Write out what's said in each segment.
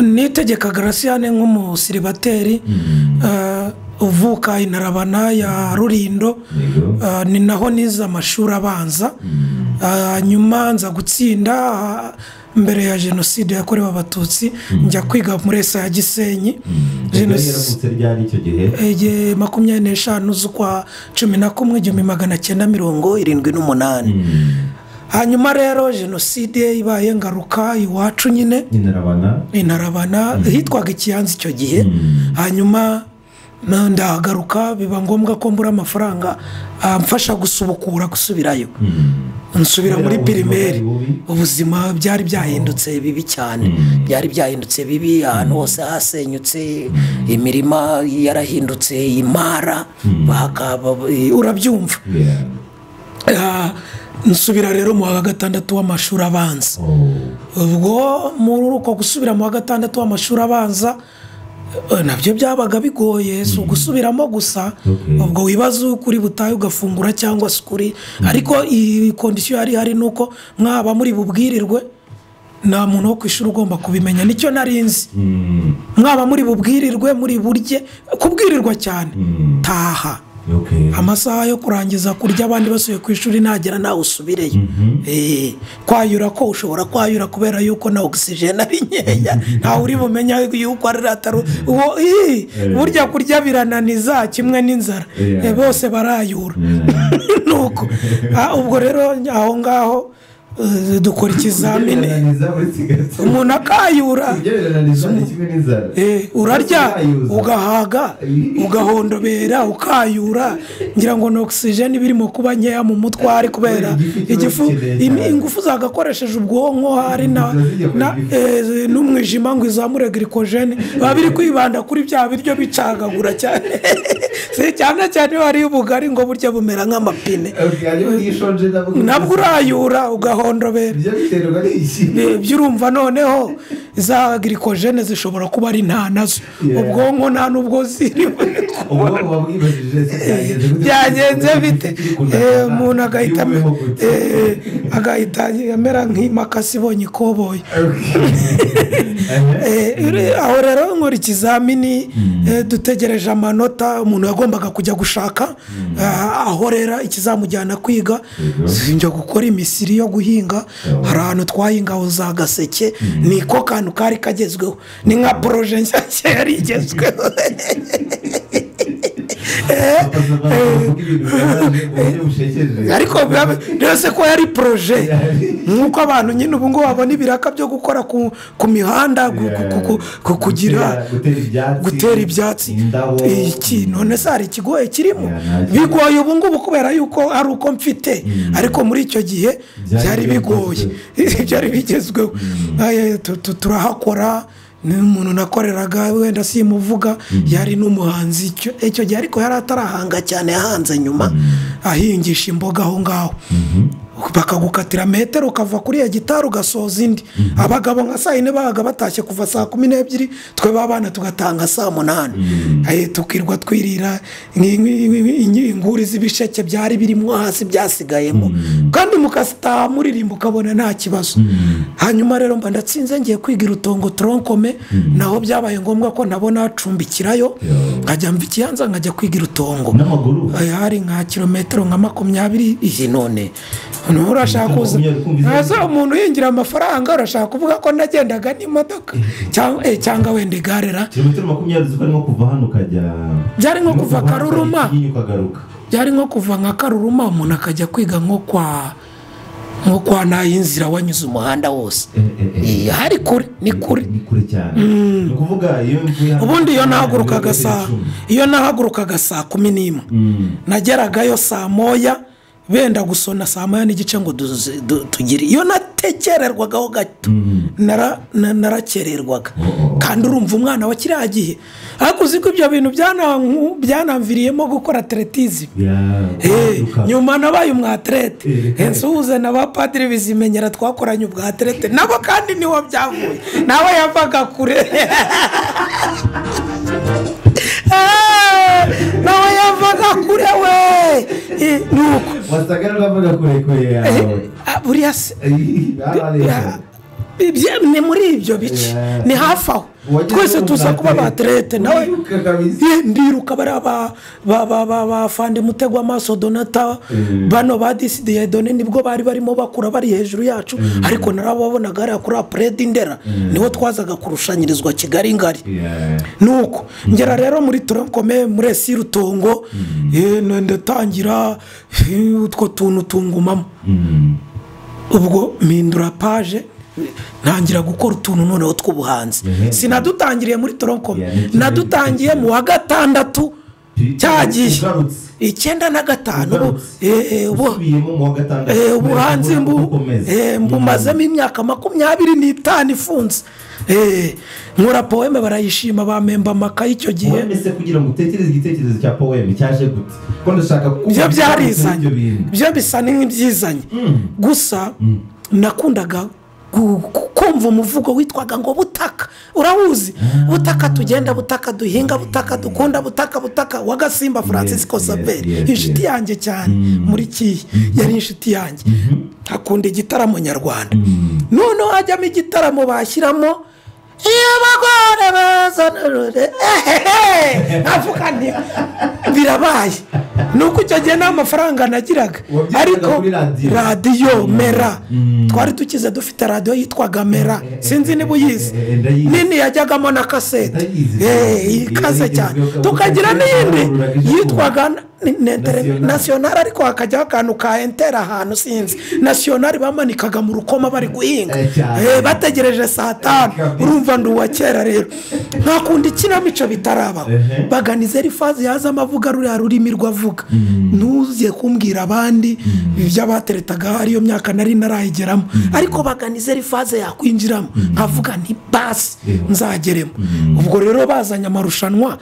nitegeka garasiyane nk'umusiribateri ah, uvuka intarabana ya rurindo Ah, ni naho nize amashuri abanza Ah, nyuma nza gutsinda ah, mbere ya jenoside yakorewe abatutsi njya kwiga muri esa ya gisenyi yari Jenos- yaravutse ryari icyo gihe igihe makumyabiri n'eshanu z'ukwa cumi na kumwe igihumbi magana cyenda mirongo irindwi n'umunani hanyuma rero jenoside ibaye ngaruka iwacu nyine inarabana intarabana hitwaga ikiyanza icyo gihe hanyuma na- ndahagaruka biba ngombwa ko mbura amafaranga amfasha gusubukura gusubirayo nsubira muri Kubera ubuzima pirimeri bwari bubi? ubuzima byari byahindutse bibi cyane byari byahindutse bibi ahantu hose hasenyutse imirima yarahindutse imara bakaba urabyumva Yeah. Ah, nsubira rero mu wa gatandatu w'amashuri abanza Oh. ubwo muri uko gusubira mu wa gatandatu w'amashuri abanza eh, nabyo byabaga bigoye si ugusubiramo gusa Okay. ubwo wibaza ukuri butahe ugafungura cyangwa se ukuri ariko iyi kondisiyo yari ihari ni uko mwaba muri bubwirirwe nta muntu wo ku ishuri ugomba kubimenya nicyo nari nzi Mm. mwaba muri bubwirirwe muri burye kubwirirwa cyane Mm. taha Okay. amasaha yo kurangiza kurya abandi basubiye ku ishuri nagera nawe usubireyo Mhm. Eh, kwayura ko ushobora kwayura kubera yuko na ogisijeni ari nkeya ntawe uri bumenye yuko ari atari uwo ii, Eh. burya kurya birananiza kimwe n'inzara Yeah. Eh, bose barayura Yeah. nuko Ah, ubwo rero aho ngaho eh, dukora ikizamini Ugereranyiriza muri Kigali. umuntu akayura Ugereranyiriza ni kimwe n'inzara. Eh, urarya Urayuza. ugahaga ugahondobera ukayura ngira ngo ni ogisijeni iba irimo kuba nkeya mu mutwe ari kubera Igifu igifu kiba gikeneye im- cyane. ingufu zagakoresheje ubwonko hari na- Ingufu zijya ku na- igifu. eh, n'umwijima ngo izamure girikojeni biba biri kwibanda kuri bya biryo bicagagura cyane Si cyane cyane iyo hariyo ubugari ngo burya bumera nk'amapine Okay, ariko iyo ushonje nabwo- nabwo urayura ugahondobera Ibyo biterwa n'iki? ibyo urumva noneho za girikojene zishobora kuba ari nta nazo Yeah. ubwonko nta n'ubwo ziri Ubwo wabwibajije se byagenze gute? byagenze bite Kiri ku Eh, nda- umuntu agahita yumiho gute? eh, agahita amera nk'imakasi ibonye ikoboyi Okay. Eh, uri- aho rero nkora ikizamini eh, dutegereje amanota umuntu yagombaga kujya gushaka ah, ahorera ikizamujyana kwiga njya gukora imisiri yo guhinga hari ahantu twahingaho za gaseke niko kantu kari kagezweho ni nka poroje nshya nshya yari igezweho Bavuga ibintu bibabaje ku buryo bushekeje. ariko biba- byose ko yari poroje nk'uko abantu nyine ubu ngubu babona ibiraka byo gukora ku, ku mihanda gu- gu- gu- gu- gu- kugira Gutera- gutera ibyatsi gutera ibyatsi indabo iki none se hari ikigoye kirimo Yeah, nta kigo. bigoye ubu ngubu kubera yuko ari uko mfite ariko muri icyo gihe Byari byari bigoye byari bigezweho Aye, tu- tu- turahakora ni umuntu nakoreraga wenda simuvuga yari n'umuhanzi icyo- icyo gihe ariko yari atarahanga cyane yahanze nyuma ahingisha imboga aho ngaho bakagukatira metero ukava kuri iyo gitari ugasoza indi abagabo nka saa yine babaga batashye kuva saa kumi n'ebyiri twe b'abana tugatanga saa munani Aye, tukirwa twirira nk- nk- nk- nk- inguri z'ibisheke byari birimo hasi byasigayemo kandi mukasitaha muririmba ukabona nta kibazo hanyuma rero mba ndatsinze ngiye kwiga irutongo toronkome naho byabaye ngombwa ko nabona hacumbikirayo Yeah. nkajya mva ikiyanza nkajya kwiga irutongo n'amaguru Aya hari nka kilometero nka makumyabiri iyi none umuntu urashaka kuza Makumyabiri, kumva Ese umuntu yinjira amafaranga urashaka kuvuga ko nagendaga n'imodoka cyangwa eh, cyangwa wenda igare ra kilometero makumyabiri zikora nko kuva hano ukajya byari nko kuva Ukabanza karuruma Ikinyinya ukagaruka byari nko kuva nka karuruma umuntu akajya kwiga nko kwa nko kwa nayinzira wanyuze umuhanda wose Eh, eh, eh. Eh, hari kure ni kure ni kure cyane ni ukuvuga iyo mvuye hano- ubundi iyo nahagurukaga saa Icumi. iyo nahagurukaga saa kumi n'imwe Mm. nageragayo saa moya benda gusona saa moya n'igice ngo duze- du- tugire iyo natekererwagaho gato nara- na- narakererwaga Oh, oh. kandi urumva umwana wa kiriya gihe ariko uzi ko ibyo bintu byana- byanamviriyemo gukora atletizi Ya- Eh, kwaduka. nyuma nabaye umwaterete Eh. nsuhuze na ba padiri bizimenyera twakoranye ubwaterete nabo kandi niho byavuye nawe yavaga kure Eh, nawe ya uravaga kure we Eh, nuko wasaga n'abavuga kurekure yawe Ah, buriya se barareshya ibye- ni muri ibyo bice Yeah. ni hafi aho Wagize twese tuza kuba umunaniro. baterete nawe Wiruka kabisa. Ye, ndiruka bariya ba- ba- ba- ba- bafande mutego amaso donata bano ba disidiye done nibwo bari barimo bakura bari hejuru yacu ariko narababonaga hariya kuri apuredi ndera niho twazaga kurushanyirizwa kigali ngari Yeah. nuko ngera rero muri turokome muri esi rutongo eh, na- ndatangira eh, utwo tuntu tungumamo Mm. ubwo mpindura paje ntangira gukora utuntu noneho tw'ubuhanzi Mhm. sinadutangiriye muri toronkome Yeah, ni- nadutangiye mu wa gatandatu cyagiye Ugarutse. icyenda na gatanu ubu- Ugarutse. eh, eh, ubu- Usubiyemo mu wa gatandatu. eh, ubuhanzi Kubera mbu- ko ukomeza. eh, mbumazemo imyaka makumyabiri n'itanu ifunze Eh, nkora poweme barayishima bamemba amakaye icyo gihe Poeme se kugira ngo utekereze igitekerezo cya poeme cyaje gute ko ndashaka ko byo ibyo byarizanye bintu byo bisa n'ibyizanye gusa nakundaga gu- ku- kumva umuvugo witwaga ngo butaka urawuzi butaka tugenda butaka duhinga butaka dukunda butaka butaka wa gasimba francis yes, yes, kosaberi yes. inshuti yanjye cyane muri kiyi yari inshuti yanjye akunda igitaramo nyarwanda noneho hajyamo igitaramo bashyiramo iyo abagore bazana urure ehehe nkavuga nti birabaye ni uko icyo gihe nta mafaranga nagiraga Wabyigiraga ariko kuri radiyo. radiyo mera Mm. twari dukize dufite radiyo yitwaga mera Eh, eh, sinzi niba uyizi eh, eh, ndayizi. nini yajyagamo na kasete Ndayizi. Eh, ikaze Iyo cyane yagezweho- tukagira n'iyindi yitwaga na- na- National. na- nasiyonari ariko hakajyaho akantu ka entera ahantu sinzi nasiyonari bamanikaga mu rukoma bari guhinga Eh, cyane. Eh, bategereje saa tanu kabisa. urumva ndi uwa kera rero ntakunda ikinamico bitarabaho Ehe. baganiza rifazi yazamo avuga ruriya rurimi rwavuga ntuze kumbwira abandi iby'abateretaga ariyo myaka nari narayigeramo ariko baganize rifazi yakwinjiramo nkavuga nti basi Eho. nzageremo ubwo rero bazanye amarushanwa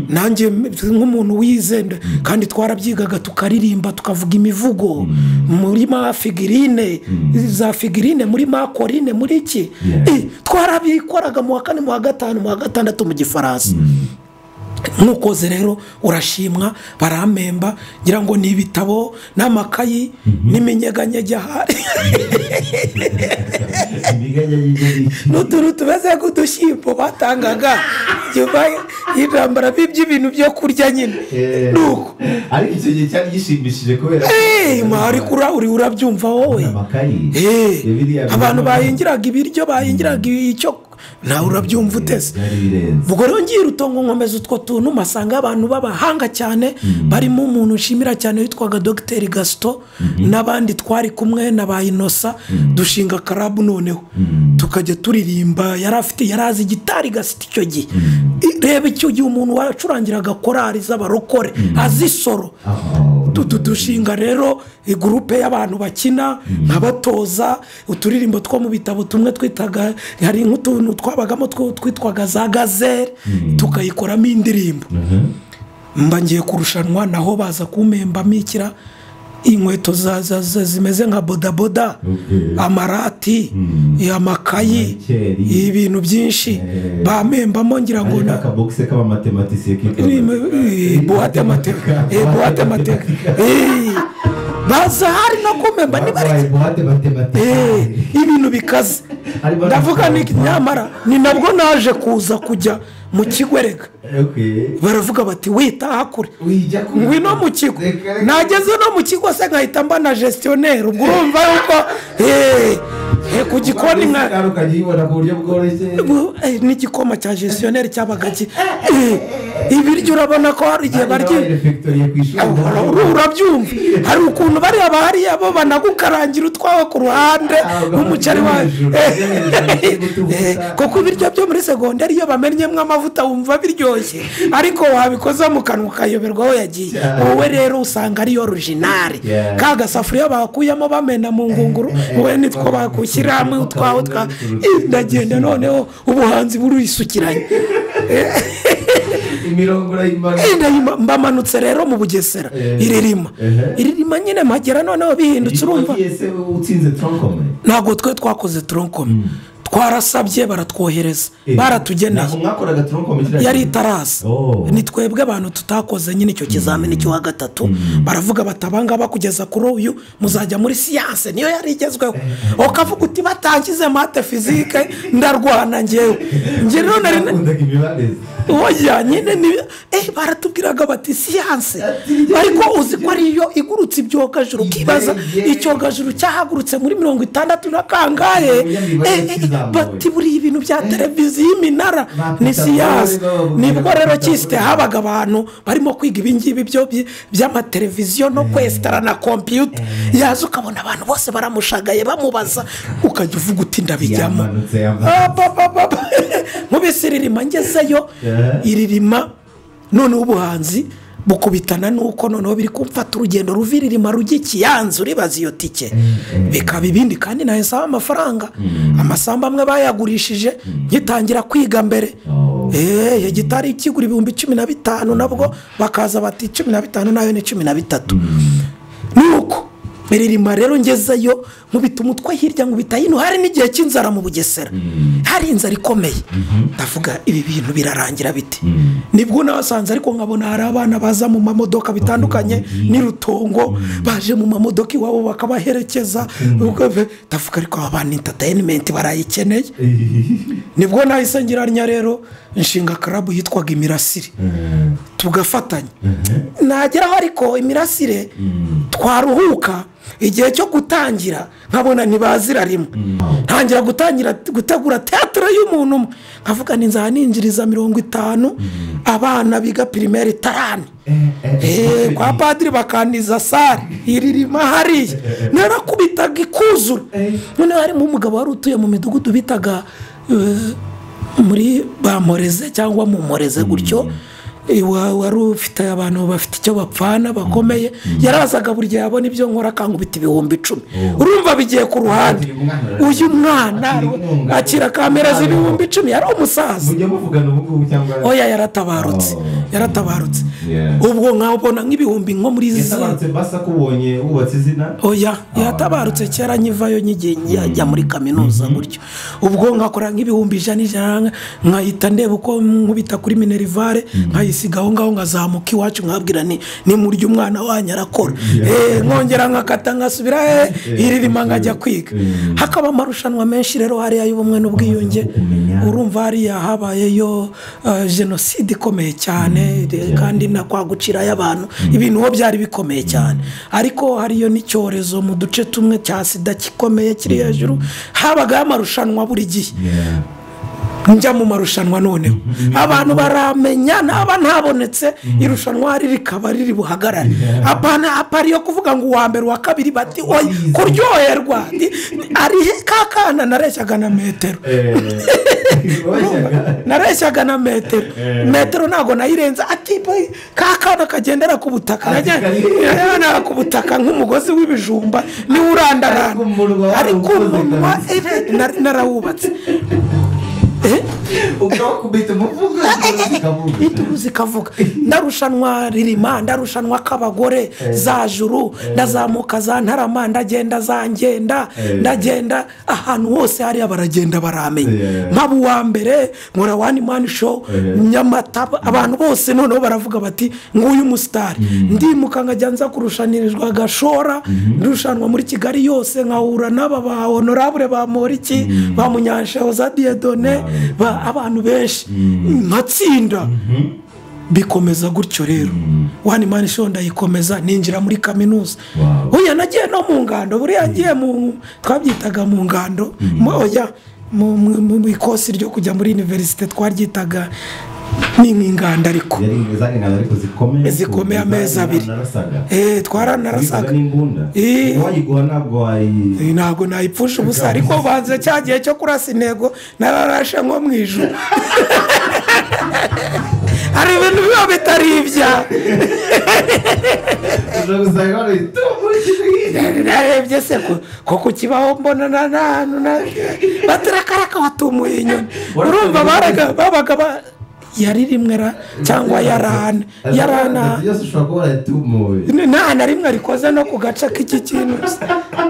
nanjye nk'umuntu wize nda- kandi twarabyigaga tukaririmba tukavuga imivugo muri ma figirine za figirine muri ma korine muri iki Yeah. Eh, twarabikoraga mu wa kane mu wa gatanu mu wa gatandatu mu gifaransa ntukoze rero urashimwa baramemba ngira ngo ni ibitabo n'amakayi n'iminyeganyege ahari Imiganya y'igiki. n'utuntu tumeze nk'udushyimbo batangaga nyuma y'intambara by'ibintu byo kurya nyine Eh, nuko ariko icyo gihe cyari gishimishije kubera eee mwari kura uri urabyumva wowe amakayi Eh, Ya biriya abantu biba- bahingiraga ibiryo bahingiraga icyo nawe urabyumva uteze byari birenze ubwo rero ngira utongo nkomeza utwo tuntu masanga abantu b'abahanga cyane barimo umuntu nshimira cyane witwaga dogiteri gasito n'abandi twari kumwe na ba inosa dushinga karabu noneho tukajya turirimba yari afite yari azi gitari gasito icyo gihe I- reba icyo gihe umuntu wacurangiraga korari z'abarokore azi soro Aho. Tu- tu- dushinga rero gurupe y'abantu bakina nkabatoza uturirimbo two mu bitabo tumwe twitaga hari nk'utuntu twabagamo two twitwaga za gazere tukayikoramo indirimbo Mhm. mba ngiye kurushanwa naho baza kumpemba mikira inkweto za- za- za- zimeze nka bodaboda Okay. amarati amakayi Amakeri. ibintu byinshi Eh. bamembamo ngira ngo Hari na- akabogisi k'abamatematisiye kitwa- Eh, buwate amateka Eh, buwate amateka Eh, baza hari no kumemba niba ari Barwaye buwate matematika. Eh, ibintu bikaze Harimo ndavuga n'abantu ni nyamara ni nabwo naje kuza kujya mu kigo erega Okay. baravuga bati wita kure Ujya ku- ngwino mu kigo Reka- reka- nageze no mu kigo se nkahita mba na gestionnaire ubwo urumva yuko eh, eh, ku gikoni nka Kandi ukajya uyibona ku buryo bworoshye. Bu- eh, n'igikoma cya gestionnaire cyabaga ki Eh, ibiryo urabona ko hari igihe Hari n'abari barya refectoriye ku ishuri. Ura- urabyumva hari ukuntu bariya bariya bo banagukarangira utwawe ku ruhande Ntabwo nk'umuceri wawe hejuru, Eh, hejuru, eh, kuko ibiryo byo muri segonderi iyo bamennyemo amavuta wumva biryoshye ariko wabikoza mu kanwa ukayoberwa aho yagiye Yeah. wowe rero usanga ariyo orujinari Yeah. ka gasafuriya bakuyemo bamena mu ngunguru eh, wowe eh, nitwo bakaba- bakushyira hamwe utwawe twa bakaba- Eh, ndagenda noneho ubuhanzi burisukiranye imirongo urayimara Eh, ndayima- mbamanutse rero mu bugesera Eh. iririma Eh. iririma nyine mpagera noneho bihindutse urumva Iyo wagiye se utsinze tronkome ntabwo twe twakoze toronkome twarasabye baratwohereza baratugeneye mwakoraga turu komite yari itaraza Oh. ni twebwe abantu tutakoze nyine icyo kizamini cyo wa gatatu baravuga bati abangaba kugeza kuri uyu muzajya muri siyanse niyo yari igezweho ukavuga uti batangize mate fizike ndarwana ngewe njye none rero bakundaga imibare oya nyine ni eh baratubwiraga bati siyanse ariko uzi ko ariyo igurutsa ibyogajuru ukibaza icyogajuru cyahagurutse muri mirongo itandatu na kangahe Eh, eh, bati buriya ibintu bya televiziyo y'iminara ni siyanse nibwo rero cyisite habaga abantu barimo kwiga ibingibi byo by- by'amateleviziyo no kwesitara na kompiyuta yaza ukabona abantu bose baramushagaye bamubaza ukajya uvuga uti ndabijyamo yamanutse yamanutse Apapapapa. nkubise iririma ngezeyo Yeah. iririma noneho ubuhanzi bukubitana nuko noneho biri kumfata urugendo ruva iririma rujya ikiyanzu ribaza iyo tike bikaba ibindi kandi nayo nsaba amafaranga amasambu amwe bayagurishije ngitangira kwiga mbere Oh. eee gitari kigura ibihumbi cumi na bitanu nabwo bakaza bati cumi na bitanu nayo ni cumi na bitatu nuko iririma rero ngezeyo nkubita umutwe hirya nkubita hino hari n'igihe cy'inzara mu bugesera hari inzara ikomeye ndavuga ibi bintu birarangira bite nibwo nabasanze ariko nkabona hari abana baza mu mamodoka bitandukanye n'irutongo baje mu mamodoka iwabo bakabaherekeza Ubwo ve- ndavuga ariko aba bana intatayinementi barayikeneye nibwo nahise ngiranya rero nshinga karabu yitwaga imirasire tugafatanya nageraho ariko imirasire twaruhuka igihe cyo gutangira nkabona ntibazira rimwe ntangira gutangira gutegura teatire y'umuntu umwe nkavuga ni nzaba ninjiriza mirongo itanu abana biga pirimeri tarani Eh, kwa padiri bakandiza sare iririma hariya narakubitaga ikuzura Eh. noneho harimo umugabo wari utuye mu midugudu bitaga eh, muri bamoreze cyangwa mumoreze gutyo Eh, wa- wari ufite abantu bafite icyo bapfana bakomeye yarazaga buri gihe abona ibyo nkora akangubita ibihumbi icumi Oh. urumva bigiye ku ruhande Akira umwana. uyu mwana Akira inkunga. akira kamera z'ibihumbi icumi yari umusaza mujya muvugana ubu ngubu cyangwa oya yaratabarutse Oh. yaratabarutse Yeah. ubwo nkabona nk'ibihumbi nko muri zero yatabarutse basa ko ubonye wubatse izina oya yatabarutse kera nyivayo nyigiye njya muri kaminuza gutyo ubwo nkakora nk'ibihumbi ijana ijana nkahita ndeba uko nkubita kuri minerivare nkayisiga aho ngaho nkazamuka iwacu nkabwira ni ni murya umwana wanyu arakora Eh, nkongera nkakata nkasubira eh, iririma nkajya kwiga Mm. hakaba amarushanwa menshi rero hariya y'ubumwe n'ubwiyunge kumenya. urumva hariya habayeyo eh, jenoside ikomeye cyane de- kandi na kwa gucira y'abantu ibintu ho byari bikomeye cyane ariko hariyo n'icyorezo mu duce tumwe cya sida gikomeye kiri hejuru habagaho amarushanwa buri gihe Yeah. njya mu marushanwa noneho abantu baramenya naba ntabonetse irushanwa hari rikaba riri buhagarare apana apari yo kuvuga ngo uwa mbere uwa kabiri bati oya kuryoherwa Ni- ni- ari he ka kana nareshyaga na metero Eh, wajyaga- nareshyaga na metero Eh. metero ntabwo nayirenza ati boy, ka kana kagendera ku butaka Ati, kari- nagendera ku butaka nk'umugozi w'ibijumba niwo urandarana Ariko umunwa wari ariko ukoze umunwa kabisa. eh, nari narawubatse Eh? ukawukubita umuvugo ukavuga. itubuze ikavuga ndarushanwa ririma ndarushanwa k'abagore za juru ndazamuka za ntarama ndagenda za ngenda Eh. ndagenda ahantu hose hariya baragenda baramenya Yeah. nkaba uwa mbere nkora wani mani show Eh. nyamata abantu bose noneho baravuga bati nguyu umusitari ndimuka nkajya nza kurushanirizwa agashora ndarushanwa muri kigali yose nkahura n'aba ba honorable ba moriki ba munyansheho za diyedone ba abantu benshi nkatsinda bikomeza gutyo rero wani mani show ndayikomeza ninjira muri kaminuza Wow. oya nagiye no mu ngando buriya ngiye mu twabyitaga mu ngando mo- oya mu- mu mu ikosi ryo kujya muri univerisite twaryitaga ni nk'inganda ariko yari izanganira ariko zikomeye Zikomeye kuko amezi izanganira abiri. narasaga Eh, Wabisaga twaranasaga n'imbunda Eh. uwayiguha ntabwo wayi Eh, ntabwo nayipfusha ubusa ariko banze cya gihe cyo kurasa intego nararashe nko mu ijuru hari ibintu biba bitari ibyawe ushobora gusanga wari ukurikije narebye se ko- ko ku kibaho mbona na na batarakaraka watumuye inyoni urumva baraga babaga ba- yari rimwe ra cyangwa yarana yarana byose ushobora kuba warayatumuye nta na rimwe rikoze no ku gace k'iki kintu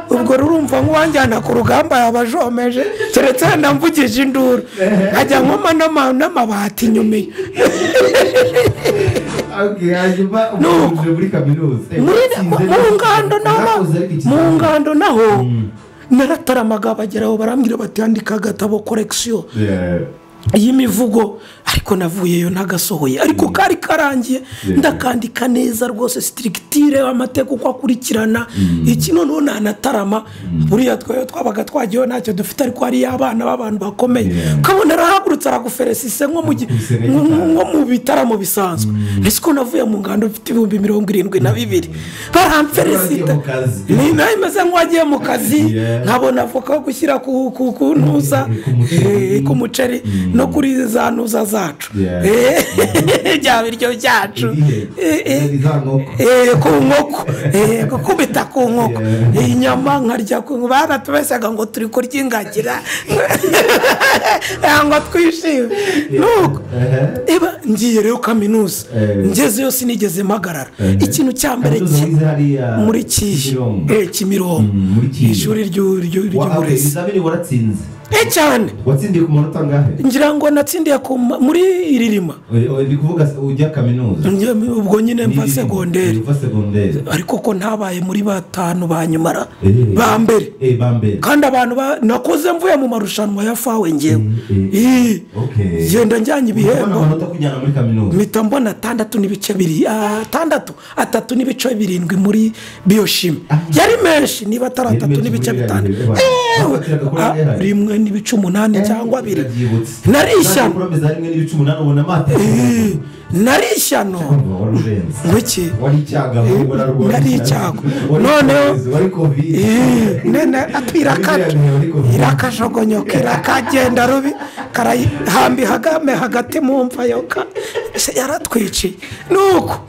ubwo rurumva nk'uwanjyana ku rugamba yaba ajomeje keretse hano mvugije induru nkajya nkoma n'ama- n'amabati inyuma Okay, hanyuma umuntu muri kaminuza Eh, Muri- watsinze mu neza. ngando naho Mwakoze ariko mu ikizamini. ngando naho narataramaga bageraho barambwira bati andika agatabo korekisiyo Yeah. y'imivugo ariko navuyeyo ntagasohoye ariko kari karangiye ndakandika neza rwose sitirigitire amateka uko akurikirana iki noneho nanatarama buriya twe twabaga twagiyeho ntacyo dufite ariko hariyo abana b'abantu bakomeye Yeah. ukabona arahagurutse araguferesise nko mu gi- Akubise nka nko- gitari. nko mu bitaramo bisanzwe ndetse ko navuye mu ngando mfite ibihumbi mirongo irindwi na bibiri baramferesita Wagiye mu kazi. ni nawe meze nk'uwagiye mu kazi Yeah. nkabona avoka yo gushyira ku ku- ku ntuza Ku muceri. eh, ku muceri no kuri za ntuza zacu Yeah. Eh, bya biryo byacu Ibihe. Eh, eh. Zari za nkoko. Eh, ku nkoko Eh, gukubita ku nkoko Yeah. inyama nkarya ku nkoko baratubeshaga ngo turi kurya ingagira ngo twishime nuko Ehe. eba ngiye rero kaminuza Eh. ngezeyo sinigeze mpagarara Eh. ikintu cya mbere Kaminuza ki- wize hariya muri kiyi Kimironko. Eh, kimironko Mm, muri Kiyi. ishuri ry'u- ry'u- Wa- okay, ry'uburezi ibizamini waratsinze e cyane watsindiye ku manota angahe ngira ngo natsindiye ku ma- muri iririma Oye, oye, ndi kuvuga se- ujya kaminuza Njye- ubwo nyine mva Ni- segonderi uva segonderi ariko ko ntabaye muri batanu ba nyumara Eh. ba mbere Eh, ba mbere kandi abantu ba- nakoze mvuye mu marushanwa ya fawe ngewe Mm, eh. Ih, Okay. genda njyanye Ubona ibihembo amanota kujyana muri kaminuza mpita mbona atandatu n'ibice biri atandatu atatu n'ibice birindwi muri biyoshimi yari menshi niba atari Yari atatu menshi n'ibice muri bitanu biriya bihe, Ewe, bafatiraga kuri ah, biriya bihe. rimwe n'ibice umunani cyangwa abiri Ndabyibutse. nari ishyano. Kandi kuromeza rimwe n'ibice umunani ubona amata Eh, nari ishyano Urumva wari urenze ngo iki wari icyago ahubwo narwo nari icyago. Noneho- wari covid Eh, nene atwirakaje irakajogonyoka irakagenda rubi karayihamba ihagame hagati mu mva yoka Se, yaratwiciye nuko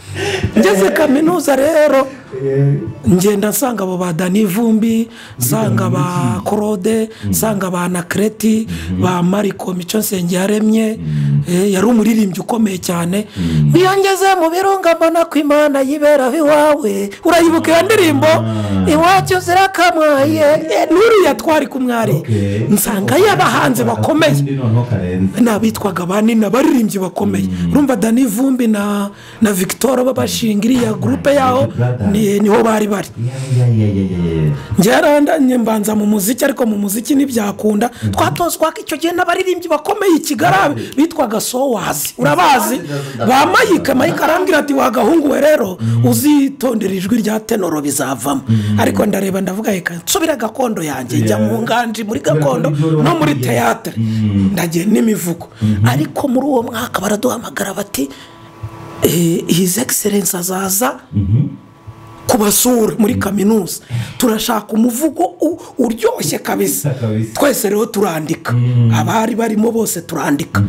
ngeze kaminuza rero ngenda nsanga abo ba dani vumbi nsanga ba claude nsanga ba nakreti ba mariko mico nsenge yaremye eh, yari umuririmbyi ukomeye cyane niyo ngeze mu birunga mbona ko imana yiberaho iwawe urayibuka iyo ndirimbo iwacu zirakamwaye Eh, n'uriya twari kumwari nsanga iyo abahanzi bakomeye n'abitwaga banini abaririmbyi bakomeye urumva dani vumbi na na victoire babashinga iriya gurupe yaho ni- niho bari bari ngerandanye mbanza mu muziki ariko mu muziki ntibyakunda twatozwaga icyo gihe n'abaririmbyi bakomeye i kigali bitwaga sowazi urabazi ba mayike mayike arambwira ati wagahungu we rero uzitondera ijwi rya tenoro bizavamo ariko ndareba ndavuga reka nsubire gakondo yanjye njya mu nganji muri gakondo no muri teyatere ndagiye n'imivugo ariko muri uwo mwaka baraduhamagara bati eh, his excellence azaza kubasura muri kaminuza turashaka umuvugo u- uryoshye kabisa Kabisa. twese rero turandika abari barimo bose turandika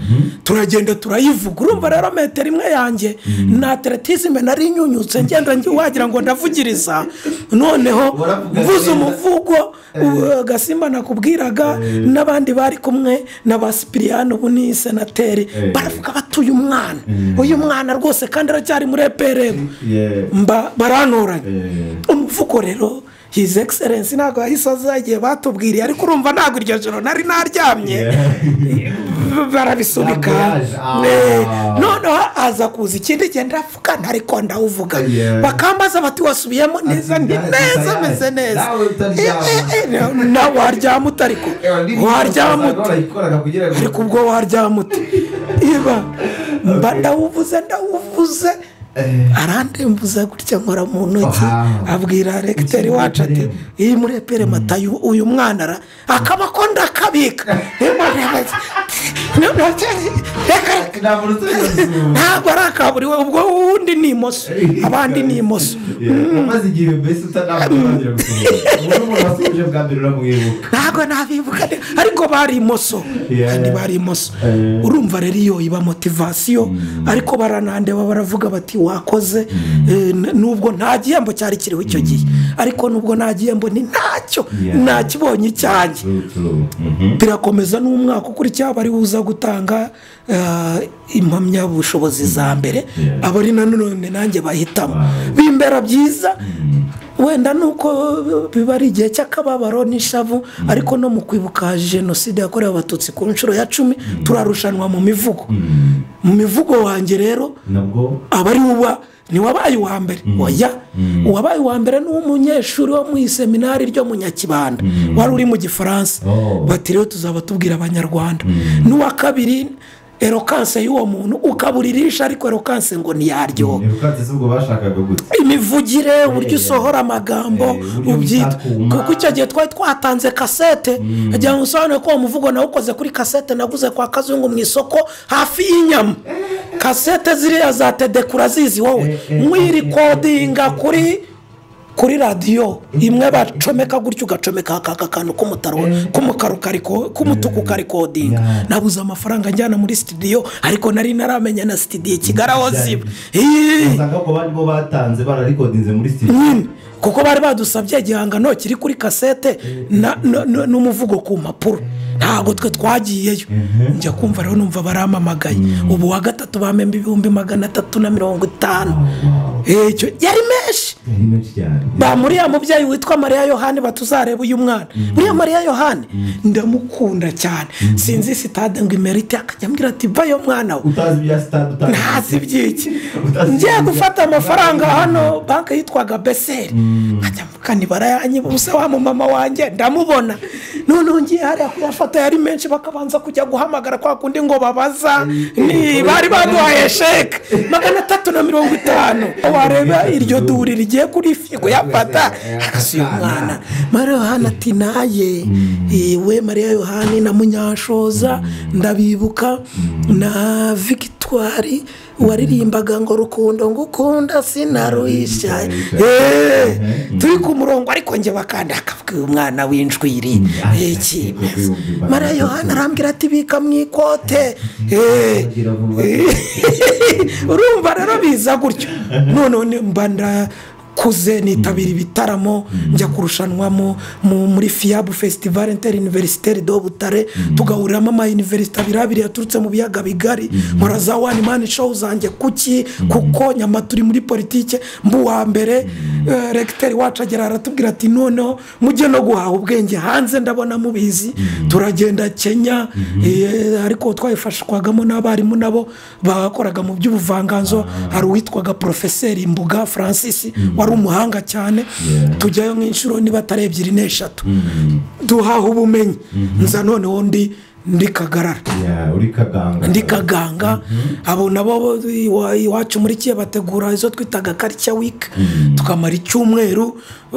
turagenda turayivuga urumva rero metero imwe yanjye nta teretizime nari nyunyutse ngenda ngi- wagira ngo ndavugiriza noneho Uravuga mvuze neza. umuvugo u- agasimba nakubwiraga n'abandi bari kumwe na ba sipiriyani ubu ni senateri Eh. baravuga bati uyu mwana uyu mwana rwose kandi aracyari muri eperemu mba baranturanye umuvugo rero hizi egiserensi ntabwo yahise aza igihe batubwiriye ariko urumva ntabwo iryo joro nari naryamye barabisubika Ntabwo yaje. Ah. Ne- noneho aza kuza ikindi gihe ndavuga ntariko ndawuvuga Yeah. bakambaza bati wasubiyemo neza Ati, ndi "Ndazi neza tayari." meze neza Nawe utaryama. Eh, eh, eh, nawe waryama utariko waryama uti ariko ubwo waryama uti iba mba ndawuvuze ndawuvuze arandembuza gutya nkora mu ntoki Aha. abwira regiteri Ukiri muri wacu ati Eperemu. iyi muri epere mata uyu- uyu mwana ara akaba ko ndakabika reka ntabwo ari akaburiwe ubwo uwundi ni imoso abandi ni imoso amaze igihe mbese utanamutangira gusohoka ubu n'umuntu wasoje bwa mbere uramwibuka ntabwo nabibuka de- ariko bari imoso Yeah. kandi bari imoso Eh. urumva rero iyo iba motivasiyo ariko baranandeba baravuga bati wakoze Eh, n- nubwo nta gihembo cyari kiriho icyo gihe ariko nubwo nta gihembo ni ntacyo cyacyo Yeah. nakibonye icyanjye True, true. Mhm. birakomeza n'umwaka ukurikiyeho bari buza gutanga eh, impamyabushobozi za mbere Yeah. aba ari nanone nanjye bahitamo Wow. bimbera byiza wenda nuko biba ari igihe cy'akababaro n'ishavu ariko no mu kwibuka jenoside yakorewe abatutsi ku nshuro ya cumi turarushanwa mu mivugo Mhm. mu mivugo wanjye rero nabwo aba ari uba ntiwabaye uwa mbere oya uwabaye uwa mbere ni umunyeshuri wo mu iseminari ryo mu nyakibanda wari uri mu gifaransa Oh. bati rero tuzaba tubwira abanyarwanda n'uwa kabiri erokanse y'uwo muntu ukaba uririsha ariko erokanse ngo ntiyaryoha ni ubwatsi ubwo bashakaga gutya imivugire uburyo usohora amagambo Eh, uburyo ubyita bitakuma. kuko icyo gihe twari twatanze kasete agira ngo usobanure ko uwo muvugo nawukoze kuri kasete naguze kwa kazungu mu isoko hafi y'inyama kasete ziriya za tedeku urazizi wowe Eh, eh, mwirikodinga kuri kuri radiyo imwe bacomeka gutyo ugacomeka aka kantu k'umutaro k'umukara ukariko- k'umutuku ukarikodinga Yeah. nabuze amafaranga njyana muri sitidiyo ariko nari naramenya na sitidiyo i kigali aho Yeah. ziba Ih! usanga ko bari bo batanze bararikodinze muri sitidiyo nyine kuko bari badusabye igihangano kiri kuri kasete na- na- na- n'umuvugo ku mpapuro ntabwo twe twagiyeyo njya kumva rero numva baramamagaye ubu wa gatatu bamemba ibihumbi magana atatu na mirongo itanu Eh, icyo yari menshi ni menshi cyane ba muri ya mubyeyi witwa mariya yohani batuzareba uyu mwana buriya mariya yohani ndamukunda cyane sinzi sitade ngo imerite akajya ambwira ati bayo mwana we utazi ibya sitade utazi ntazi iby'iki Utazi ngiye ibyo- gufata amafaranga hano banki yitwaga beseri nkajya mukanibara yanyibusa wa mumama wanjye ndamubona noneho ngiye hariya kuyafata yari menshi bakabanza kujya guhamagara kwa kundi ngo babaza ni bari baduhaye sheke magana atatu na mirongo itanu wareba iryo duri rigiye kuri figo yafata akasuye umwana mariya yohani ati naye we mariya yohani na munyashoza ndabibuka na victoire waririmbaga ngo rukundo ngukunda sinaruhisha Eh, turi ku murongo ariko njye bakanda akavuga uyu mwana w'injwiri iki mariya yohani arambwira ati bika mu ikote Eh, Bagira vuba. urumva rero biza gutyo noneho ni- mba ndakuze nitabira ibitaramo njya kurushanwa mu- mu- muri fiyabu fesitivale interi iniverisiteri do butare tugahuriramo amayuniverisite abiri abiri yaturutse mu biyaga bigari nkora za wani mani showu zanjye kuki kuko nyama turi muri politike mbuwa mbere eh, regiteri wacu agera aratubwira ati noneho mujye no guhaha ubwenge hanze ndabona mubizi turagenda kenya eh, ariko twayifashwagamo n'abarimu nabo bakoraga mu by'ubuvanganzo hari uwitwaga porofeseri mbuga francis wari umuhanga cyane Yeah. tujyayo nk'inshuro niba atari ebyiri n'eshatu duhaha ubumenyi nza noneho ndi ndi kagarara Ya, uri kaganga ndi kaganga abo nabo bo iwa- iwacu muri kiye bategura izo twitaga karica wiki tukamara icyumweru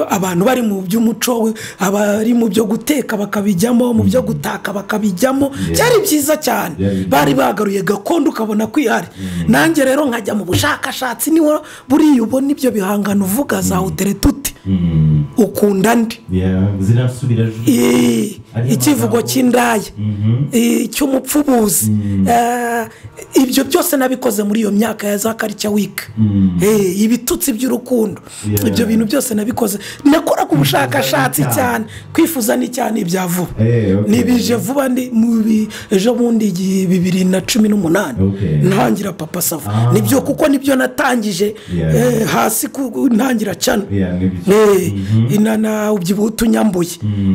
abantu bari mu by'umuco abari mu byo guteka bakabijyamo mu byo gutaka bakabijyamo byari byiza cyane Byari byiza. bari bagaruye gakondo ukabona kwihari nanjye rero nkajya mu bushakashatsi niwo buriya ubona ibyo bihangano uvuga zawutere tuti Mhm. ukunda ndi Ya, zirasubira ju- Eh, Ariyo ikivugo magambo. cy'indaya Mhm. eh, cy'umupfubuzi Eh, ibyo byose nabikoze muri iyo myaka ya za karica wiki Mm. Eh, ibitutsi by'urukundo Yeah. ibyo bintu byose nabikoze nakoraga ubushakashatsi Kwifuza cyane kwifuza ni cyane ibya vuba Eh, okay. nibije vuba ndi mu bi- ejo bundi igi- bibiri na cumi n'umunani Okay. ntangira papa sava Ah. nibyo kuko nibyo natangije Yeah. eh, hasi ku- ntangira cano Ya, ni byo. Eh, inana ubyibuha utunyambuye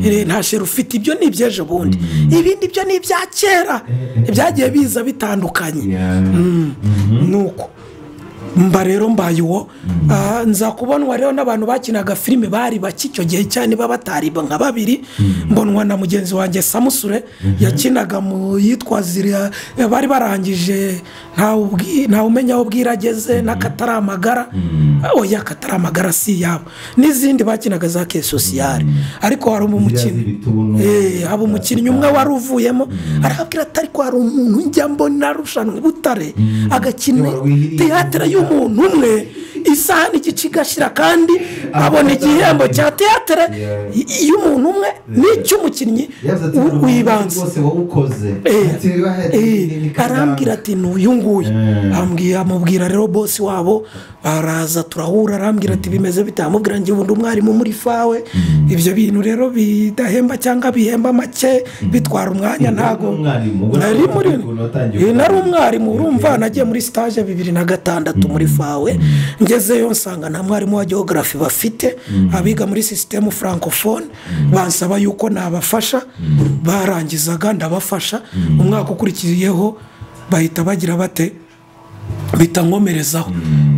Eh, nta sheri ufite ibyo ni iby'ejo bundi ibindi byo ni ibya kera byagiye biza bitandukanye Ya. nuko mba rero mbaye uwo Ah, nza kubonwa rero n'abantu bakinaga filime bari bake icyo gihe cyane baba batari nka babiri mbonwa na mugenzi wanjye samusure yakinaga mu yitwa ziriya eh, bari barangije ntawe ubwi- ntawe umenya aho bwira ageze n'akatari amagara Ah, oya akatari amagara si yabo n'izindi bakinaga za ke sosiyare ariko hari Ziriya umukinnyi z'ibituntu. Eh, haba umukinnyi umwe wari uvuyemo arabwira ati ariko hari umuntu njya mbona arushanwa i butare agakina Wari wihiriye. teyatere y'umuntu umwe isaha n'igice igashira kandi abona igihembo cya teyatere Yeah. y- y'umuntu umwe n'icy'umukinnyi Yavuze ati, w- "Ubu w'ibanze rwose wowe ukoze Eh, ati wahera Eh, arambwira ati n'uyu nguyu Mm. Ambwi- amubwira rero bosi wabo araza turahura arambwira ati bimeze bite amubwira ngo ubundi umwarimu muri fawe ibyo bintu rero bidahemba cyangwa bihemba make bitwara umwanya ntago umwarimu ubwo nari muri ukuntu watangiye Eh, nari kuganira. umwarimu urumva Okay. nagiye muri stage bibiri na gatandatu muri fawe ngezeyo nsanga nta mwarimu wa geogarafi bafite abiga muri sisitemu francophone bansaba yuko nabafasha barangizaga ndabafasha umwaka ukurikiyeho bahita bagira bate bita nkomerezaho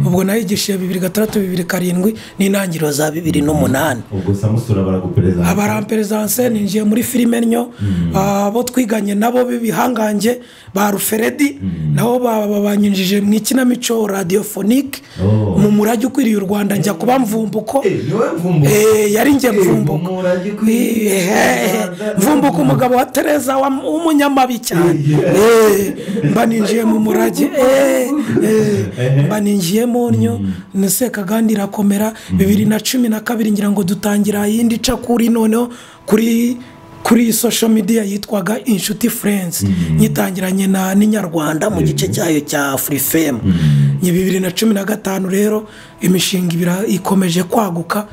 ubwo nayigishije bibiri gatandatu bibiri karindwi n'intangiriro za bibiri n'umunani ubwo samusura baragupereza abaramperesanse ninjiye muri filime nyo abo twiganye nabo b'ibihangange ba ruferedi nabo ba- ba- banyinjije mu ikinamico radiyofonike Oh. mu murage ukwiriye u rwanda njya kuba mvumbuko Eh, niwe mvumbo Eh, yari njye Eh, mvumbuko umurage ukwiriye Eh, eh, eh, mvumbuko umugabo wa tereza wa- w'umunyamabi cyane Eh, Eh, mba ninjiye mu murage eh, eh, mba ninjiye mu nnyo kandi irakomera bibiri na cumi na kabiri ngira ngo dutangira iyindi ica kuri noneho kuri kuri social media yitwaga inshuti friends nyitangiranye na n'inyarwanda mu gice cyayo cya furifemu ni bibiri na cumi na gatanu rero imishinga ibira- ikomeje kwaguka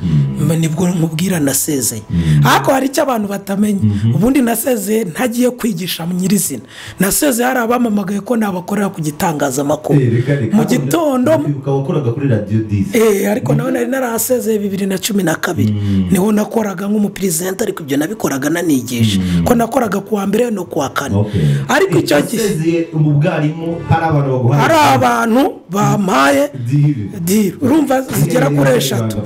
mba nibwo nkubwira nasezeye ariko hari icyo abantu batamenya ubundi nasezeye ntagiye kwigisha nyirizina nasezeye hari abamamagaye ko nabakorera ku gitangazamakuru eh, reka reka mu gitondo ukaba wakoraga kuri radiyo disi Eh, ariko nawe nari narahasezeye bibiri na cumi na kabiri niho nakoraga nk'umuperezida ariko ibyo nabikoraga nanigisha ko nakoraga ku wa mbere no ku wa kane Okay. ariko Eh, icyo gihe wasezeye mu bwarimu hari abantu baguha hari abantu bampaye diri urumva zigera kuri eshatu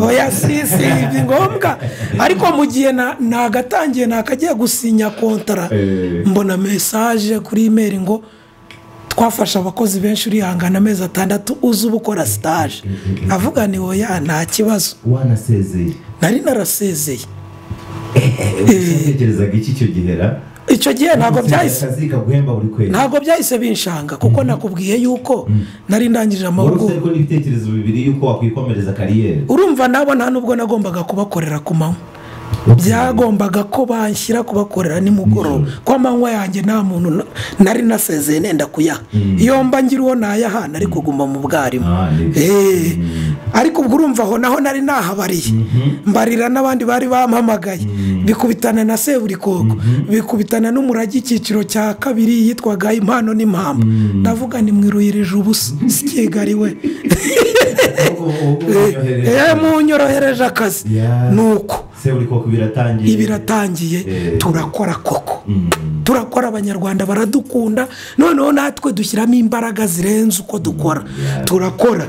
oya si si ni ngombwa ariko mu gihe na- nagatangiye nakagiye gusinya kontara Eh. mbona mesaje kuri imeri ngo twafashe abakozi benshi urihangana amezi atandatu uze uba ukora sitaje avuga ni oya nta kibazo wanasezeye nari narasezeye Eh, utekerezaga iki icyo gihe ra icyo gihe ntabwo byahise akazi kaguhemba buri kwezi ntabwo byahise binshanga kuko nakubwiye yuko nari ndangije wari amahugurwa ufite n'ibitekerezo bibiri y'uko wakwikomereza kariyeri urumva nabo nta n'ubwo nagombaga kubakorera ku manywa byagombaga ko banshyira kubakorera nimugoroba ko amanywa yanjye nta muntu na- nari nasezeye nenda kuyaha iyo mba ngira uwo nayaha nari kuguma mu bwarimu Ah, niko. Eh, ariko ubwo urumva aho naho nari nahabariye mbarira n'abandi bari bampamagaye bikubitana na seburikoko bikubitana n'umurage icyiciro cya kabiri yitwaga impano n'impamvu ndavuga ni mwiruyirije ubusa sikigariwe Ahubwo- ahubwo unyohereje. munyorohereje akazi Yeah. ni uko se buri koko biratangiye ibiratangiye Eh. turakora koko Mm. turakora abanyarwanda baradukunda noneho natwe dushyiramo imbaraga zirenze uko dukora turakora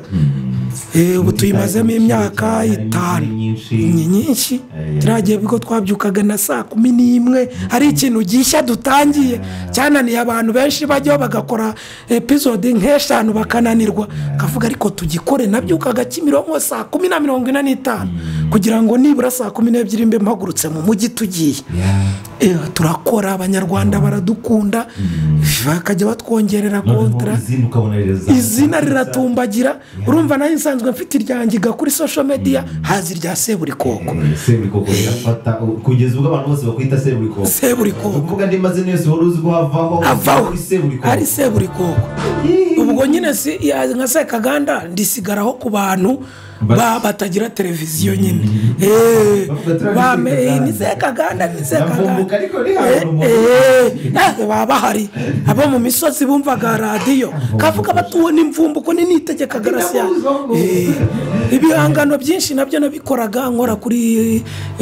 Eh, ubu tuyimazemo imyaka Harimo itanu izindi nyinshi. ni nyinshi Eh. turagiye ubwo twabyukaga na saa kumi n'imwe hari ikintu gishya dutangiye cyananiye abantu benshi bajyaho bagakora episode nk'eshanu bakananirwa kavuga ariko tugikore nabyukaga kimironko saa kumi na mirongo ine n'itanu kugira ngo nibura saa kumi n'ebyiri mbe mpagurutse mu mujyi tugiye Yeah. Eh, turakora abanyarwanda baradukunda bakajya batwongerera Noneho kontara izina ukabona rirazamuka. izina riratumbagira urumva nayo nsanzwe mfite iryangiga kuri social media haza irya seburikoko Eh, seburikoko rirafata kugeza ubwo abantu bose bakwita seburikoko seburikoko ukuvuga andi mazina yose wari uzi ko havaho avaho ari seburikoko ari seburikoko ubwo nyine si ya- nka sekaganda ndisigaraho ku bantu Ba- ba- batagira televiziyo nyine Eh, Bavuga turi ba- ab'isekaganda. eh, ni sekaganda ni sekaganda Ndavumbuka ariko ntihabura umuntu. Eh, eh, ntabwo baba bahari abo mu misozi bumvaga radiyo kavuga batuwe n'imvumbuko ninitegekaga rasiya Ndabuzwa. ibihangano byinshi nabyo nabikoraga nkora kuri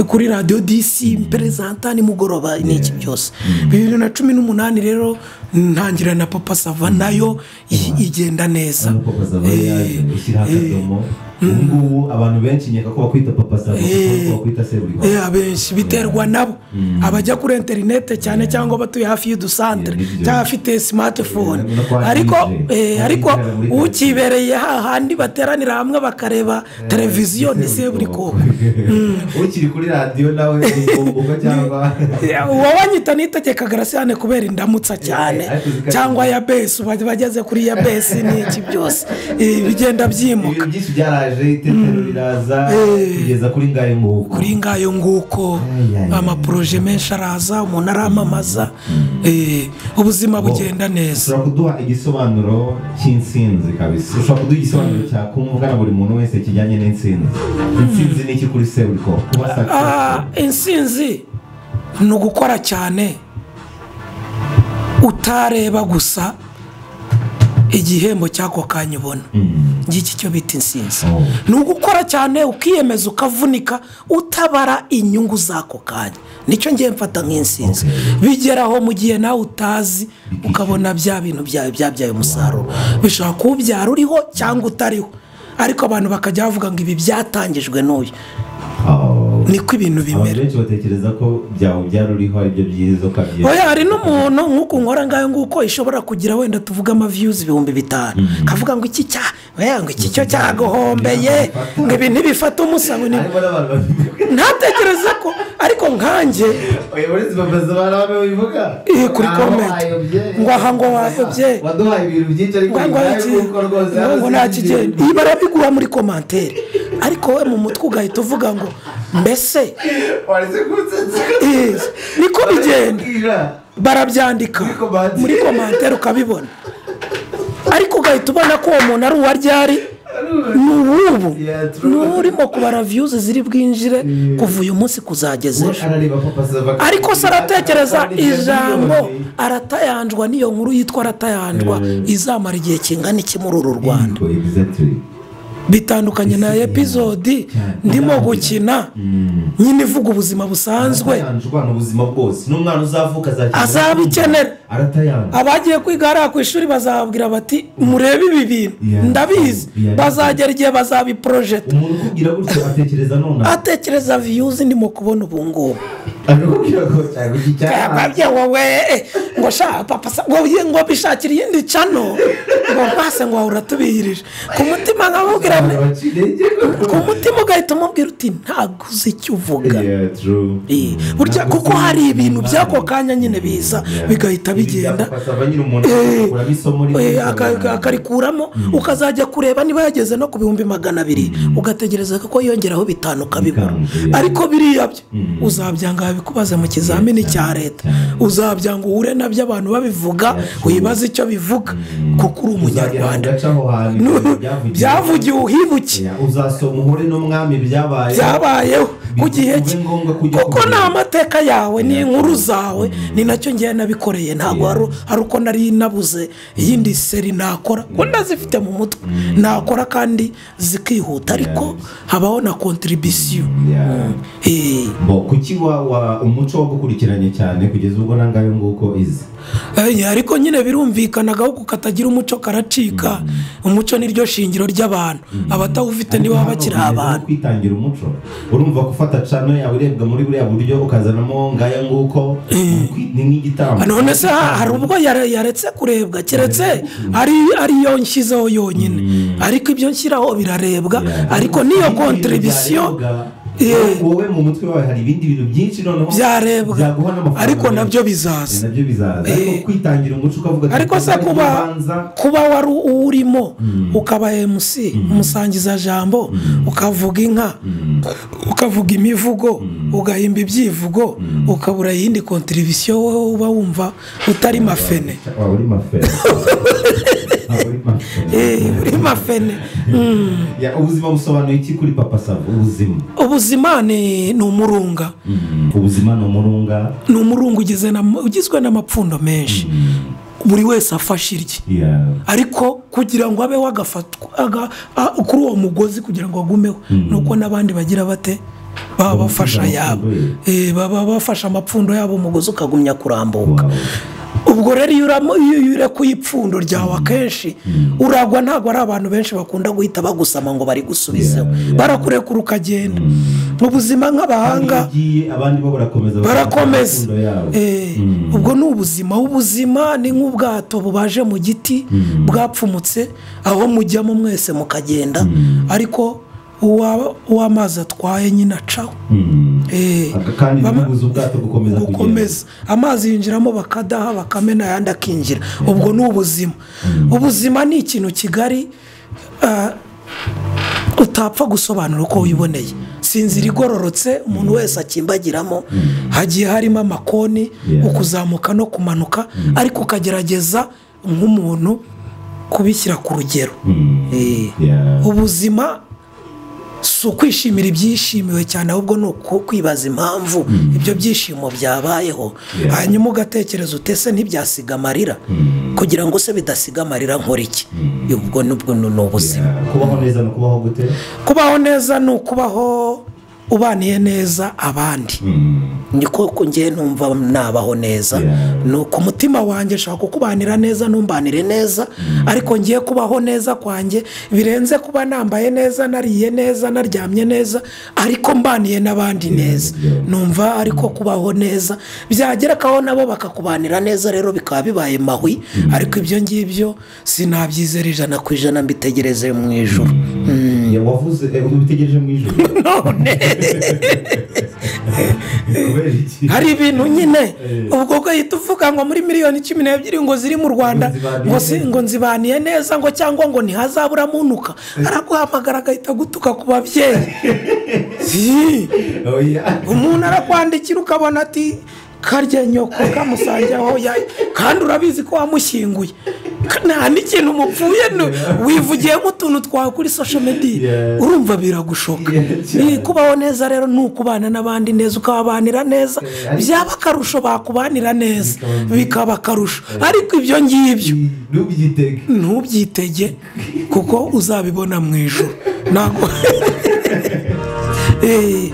kuri radiyo disi perezanta nimugoroba n'iki byose bibiri na cumi n'umunani rero ntangira na papa sava nayo i- igenda neza Hano papa sava yaje ushyiraho akadomo ubu ngubu abantu benshi nyaka ko bakwita papa sava kuko Eh. bakwita seburikoko Eh, abenshi biterwa nabo abajya kuri interineti cyane cyangwa batuye hafi y'udusantere Yeah, nibyo. cyangwa afite smartphone Yeah, no kwa ariko DJ. eh, Kwa ariko DJ muri karitsiye. ukibereye hahandi bateranira hamwe bakareba televiziyo ni seburikoko ukiri kuri radiyo nawe ugomba cyangwa uwo wanyita nitegeka garasiyane kubera indamutsa cyane Eh, ariko zikaba- cyangwa ya besi uba- bageze kuri ya besi n'iki byose Eh, bigenda ibintu byimuka byinshi byaraje ryaje itetero riraza Eh. kugeza kuri ngayo nguko kuri ngayo nguko Ay, ay, ay. amaporoje menshi araza umuntu aramamaza eh, ubuzima bugenda neza ushobora kuduha igisobanuro cy'insinzi kabisa ushobora kuduha igisobanuro cya kumvuga na buri muntu wese kijyanye n'insinzi insinzi ni iki kuri seburiko kuba Ah, successful. insinzi ni ugukora cyane utareba gusa igihembo cy'ako kanya ubona Mm. ngiki cyo bita insinzi Oh. ni ugukora cyane ukiyemeza ukavunika utabara inyungu z'ako kanya nicyo ngiye mfata nk'insinzi bigeraho mu gihe nawe utazi ukabona bya bintu byawe byabyaye umusaruro bishobora kuba ubyara uriho cyangwa utariho ariko abantu bakajya bavuga ngo ibi byatangijwe n'uyu Oh. niko ibintu abantu bimera benshi batekereza ko byawe byari uriho aribyo byiza ukabyemera oya hari n'umuntu nk'uko nkora ngayo nguko ishobora kugira wenda tuvuge amaviyuzi ibihumbi bitanu kavuga ngo iki cya oya ngo iki cyo cyagohombeye ngo ibi ntibifate umusango ni harimo n'abantu babivuga ntatekereze ko ariko nkanjye oya uretse babaza abantu bamwe bivuga eh, kuri komenti ngo aha ngo wayobye waduhaye ibintu byinshi ariko ngo ngo bibaye iki- nk'uko rwose ngo ngo hano nta sinzi kigenda ikintu. iyi barabigura muri komantere ariko we mu mutwe ugahita uvuga ngo mbese waretse kunsetsa eh, niko bigenda barabyandika Muri komantere. muri komantere ukabibona ariko ugahita ubona ko uwo muntu ari uwa ryari ni uw'ubu Yeah, ni true. urimo kubara viyuzi ziri bwinjire Yeah. kuva uyu munsi kuzageza We ejo arareba papa Sava ariko se aratekereza akabona ibyo ijambo birori. aratayanjwa n'iyo nkuru yitwa aratayanjwa Eh. izamara igihe kingana iki muri uru rwanda Yego, exactly. bitandukanye na epizodi Cyane. ndimo gukina Mm. nyine ivuga ubuzima busanzwe Aratayanjwa ni ubuzima bwose n'umwana uzavuka azakenera- Azabikenera. aratayanjwa abagiye kwiga hariya ku ishuri bazababwira bati murebe ibi bintu Yeah. ndabizi Yeah. bazagera igihe bazabiporojeta umuntu ukubwira gutyo atekereza nonaha atekereza viyuzi ndimo kubona ubu ngubu akakubwira ko cyangwa iki cyangwa babye wowe eh, ngo sha papa sa- ngo ye- ngo bishakira iyindi cano ngo mpase ngo wahura tubihirije ku mutima nkabubwira nti- ku mutima ugahita umubwira uti ntabwo uzi icyo uvuga Eh, burya kuko hari ibintu by'ako kanya nyine biza bigahita bigenda Eh, eh, aka- aka- akarikuramo ukazajya kureba niba yageze no ku bihumbi magana abiri ugategereza ko yongeraho bitanu ukabibura Bitanu, eh. ariko biriya byo Mm. uzabyanga babikubaze mu kizamini Yeah, cya cyane, leta cyane. uzabyanga uhure nabyo abantu babivuga Yeah, wibaze icyo bivuga kuko uri umunyarwanda Nu- byavugiwe byavugiwe uhibuke uzasoma uhure n'umwami byabaye byabayeho ku gihe cye bibe ngombwa kujya kuko kubireba. ni amateka yawe ni inkuru zawe ni nacyo ngiye nabikoreye ntabwo Yeah. hari- hari uko nari nabuze iyindi seri nakora kuko ndazifite mu mutwe nakora kandi zikihuta ariko habaho na kontiribisiyo Yeah. Eh, Bo, kuki wa- wa- umuco wagukurikiranye cyane kugeza ubwo nangayo nguko izi eh, ariko nyine birumvikanaga ahubwo katagira umuco karacika umuco niryo shingiro ry'abantu abatawufite nibo baba bakiri Ariko hano abantu kwitangira umuco urumva ko ufata cano yawe irebwa muri buriya buryo ukazanamo ngayo nguko Ukwi- ni nk'igitambo none se ha- hari ubwo yare- yaretse kurebwa keretse ari ariyo nshyizeho yonyine ariko ibyo nshyiraho birarebwa Yeah. ariko niyo Ibindi bintu kontiribisiyo byarebwa, Eh. wowe mu mutwe wawe hari ibindi bintu byinshi noneho byarebwa byaguha n'amafaranga ariko menshi. nabyo Eh, bizaza nabyo bizaza ariko kwitangira umuco ukavuga ati, ariko se "Ntabwo kuba nkibanza." kuba wari urimo ukaba emusi umusangiza jambo ukavuga inka ukavuga imivugo ugahimba ibyivugo ukabura iyindi kontiribisiyo wowe uba wumva utari mafene waba uri mafere waba uri mafere Eh, uri mafene Mm. Ya, ubuzima busobanuye iki kuri papa savo ubuzima ubuzima ni ni umurunga ubuzima ni umurunga ni umurunga ugizwe n'ama- ugizwe n'amapfundo menshi buri wese afashe irye ya ariko kugira ngo abeho agafatwa aga- a- kuri uwo mugozi kugira ngo agumeho ni uko n'abandi bagira bate baba bafasha Amapfundo yabo ye. Eh, baba bafashe amapfundo yabo umugozi ukagumya kurambuka Wow. ubwo rero iyo uramo- iyo urekuye ipfundo ryawe akenshi uragwa ntabwo ari abantu benshi bakunda guhita bagusama ngo bari gusubizeho Yeah, yeah. barakurekura ukagenda mu buzima nk'abahanga Iyo ugiye, abandi bo barakomeza barakomeza bakunda yabo. Eh, ubwo ni ubuzima ubuzima ni nk'ubwato bubaje mu giti bwapfumutse aho mujyamo mwese mukagenda ariko uwa- uw'amazi atwaye nyine acaho Mm. Eh, Aka- kandi bama- ntibibuze ubwato gukomeza kugenda gukomeza amazi yinjiramo bakadaha bakamena ayandi akinjira ubwo ni ubuzima ubuzima ni ikintu kigari ah, utapfa gusobanura uko wiboneye sinzira igororotse umuntu wese akimbagiramo hagiye harimo amakoni Yeah. ukuzamuka no kumanuka ariko ukagerageza nk'umuntu kubishyira ku rugero Eh. Yeah. ubuzima si ukwishimira ibyishimiwe cyane ahubwo ni uku- kwibaza impamvu ibyo byishimo byabayeho Yeah. hanyuma ugatekereza utese ntibyasiga amarira kugira ngo se bidasiga amarira nkora iki ubwo nubwo ni ni ubuzima Yeah. kubaho neza no kubaho gute kubaho neza ni ukubaho ubaniye neza abandi Mm. niko ko ngewe numva nabaho neza Yeah. ni uku umutima wanjye nshaka kukubanira neza numbanire neza ariko ngiye kubaho neza kwanjye birenze kuba nambaye neza nariye neza naryamye neza ariko mbaniye n'abandi neza yeah. numva ariko kubaho neza byagerekaho nabo bakakubanira neza rero bikaba bibaye mahwi ariko ibyo ngibyo sinabyizera ijana ku ijana mbitegereze mu ijoro Yeah, wavuze eh, ubitegereje mu ijoro none kubera iki hari ibintu nyine Eh. ubwo ugahita uvuga ngo muri miliyoni cumi n'ebyiri ngo ziri mu rwanda Ngo zibaniye ngo si- neza. ngo nzibaniye neza ngo cyangwa ngo ntihazaburamo unuka araguhamagara agahita agutuka ku babyeyi Ii, Oh, yeah. umuntu arakwandikira ukabona ati karya nyoko kamusange aho ya- kandi urabizi ko wamushyinguye Ka- nta n'ikintu mupfuye no- wivugiye nk'utuntu twawe kuri social media Yeah. urumva biragushoka Yeah, cyane. Ii, kubaho neza rero ni ukubana n'abandi neza ukababanira neza Yeah, ariko- byaba akarusho bakubanira neza Bikaba byiza. bikaba akarusho ariko ibyo ngibyo ntubyitege ntubyitege kuko uzabibona mu ijoro ntabwo Eh.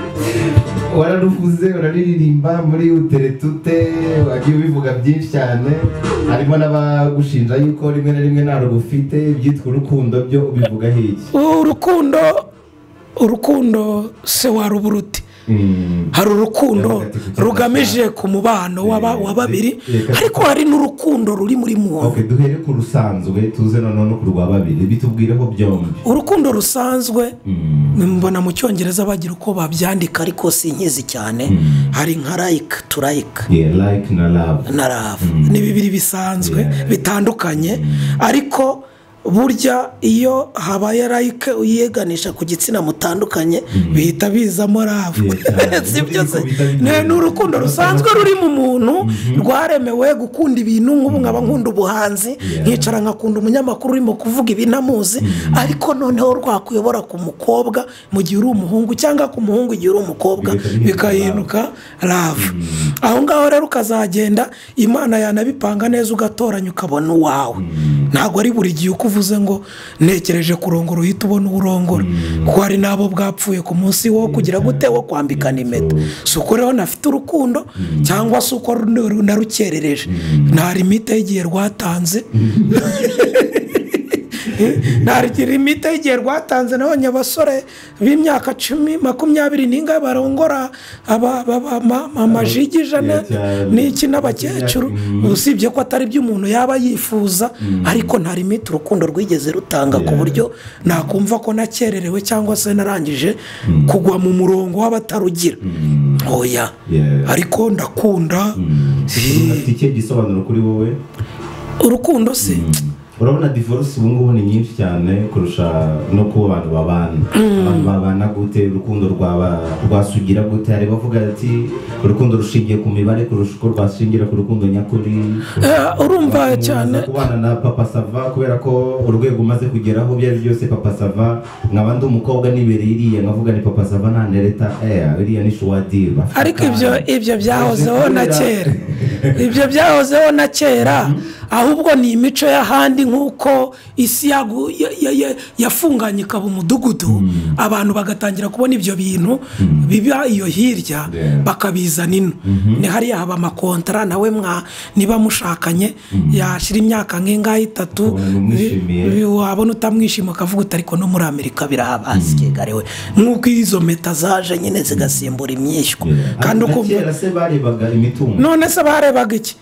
wararuvuze uraririmba muri uteretute wagiye ubivuga byinshi cyane harimo n'abagushinja yuko rimwe na rimwe nta rugufite ibyitwa urukundo byo ubivuga hiki urukundo urukundo se waruburuti hari urukundo rugamije ku mubano w'aba- wa babiri ariko hari n'urukundo ruri muri muntu ok duhere ku rusanzwe tuze noneho no ku rwa babiri bitubwireho byombi urukundo rusanzwe Mm. mbona mu cyongereza bagira uko babyandika ariko si inkizi cyane hari nka rayika turayika yeah, like na love na rafu ni bibiri bisanzwe Yeah. bitandukanye ariko burya iyo habaye rayike uyiyeganisha ku gitsina mutandukanye bihita bizamo rafu Yeah, cyane. si byo se Niko bihita bimera. Ne- ni urukundo rusanzwe ruri mu muntu rwaremewe gukunda ibintu nk'ubu nkaba nkunda ubuhanzi Yeah. nkicara nkakunda umunyamakuru urimo kuvuga ibinamuzi ariko noneho rwakuyobora ku mukobwa mu gihe uri umuhungu cyangwa ku muhungu igihe uri umukobwa Bigahita bihinduka bikahinduka uka rafu aho ngaho rero ukazagenda imana yanabipanga neza ugatoranya ukabona uwawe ntabwo ari buri gihe uko uvuze ngo ntekereje kurongora uhita ubona uburongora kuko hari n'abo bwapfuye ku munsi wo kugira gute wo kwambikana impeta si uko rero nafite urukundo cyangwa se uko ru- narukerereje nta limite y'igihe rwatanze ntagira imiti y'igihe rwatanze nabonye abasore b'imyaka cumi makumyabiri n'ingahe barongora aba- aba- aba- ama- amajigi ijana cyane. n'iki n'abakecuru Mm. usibye ko atari ibyo umuntu yaba yifuza ariko nta limite urukundo rwigeze rutanga ku Yeah. buryo nakumva ko nakererewe cyangwa se narangije kugwa mu murongo w'abatarugira oya Yeah. ariko ndakunda afite ikihe gisobanuro kuri wowe urukundo se urabona divorce ubu ngubu ni nyinshi cyane kurusha no kuba abantu babana abantu babana gute urukundo rwaba- rwasugira gute hari abavuga ati urukundo rushingiye ku mibare kurusha uko rwashingira ku rukundo nyakuri Eh, urumva Umuntu cyane aza kubana na papa sava kubera ko urwego umaze kugeraho ibyo ari byo byose papa sava nkaba ndi umukobwa nibereye iriya nkavuga ni papa sava ntanereta eya iriya ni shuwadira ariko ibyo ibyo byahozeho na kera ibyo byahozeho na kera ahubwo ni imico y'ahandi nk'uko isi yagu- ya- ya- ya- yafunganye ikaba umudugudu abantu bagatangira kubona ibyo bintu biba iyo hirya Yeah. bakabizana ino ni hariya haba amakontara nawe mwa niba mushakanye yashyira imyaka nk'ingahe itatu Ukabona umwishimiye. bi- bi- wabona utamwishima ukavuga uti ariko no muri amerika birahabasigaye we nk'uko izo meta zaje nyine zigasimbura imyishywa kandi ukumva kera se barebaga imitungo none se barebaga iki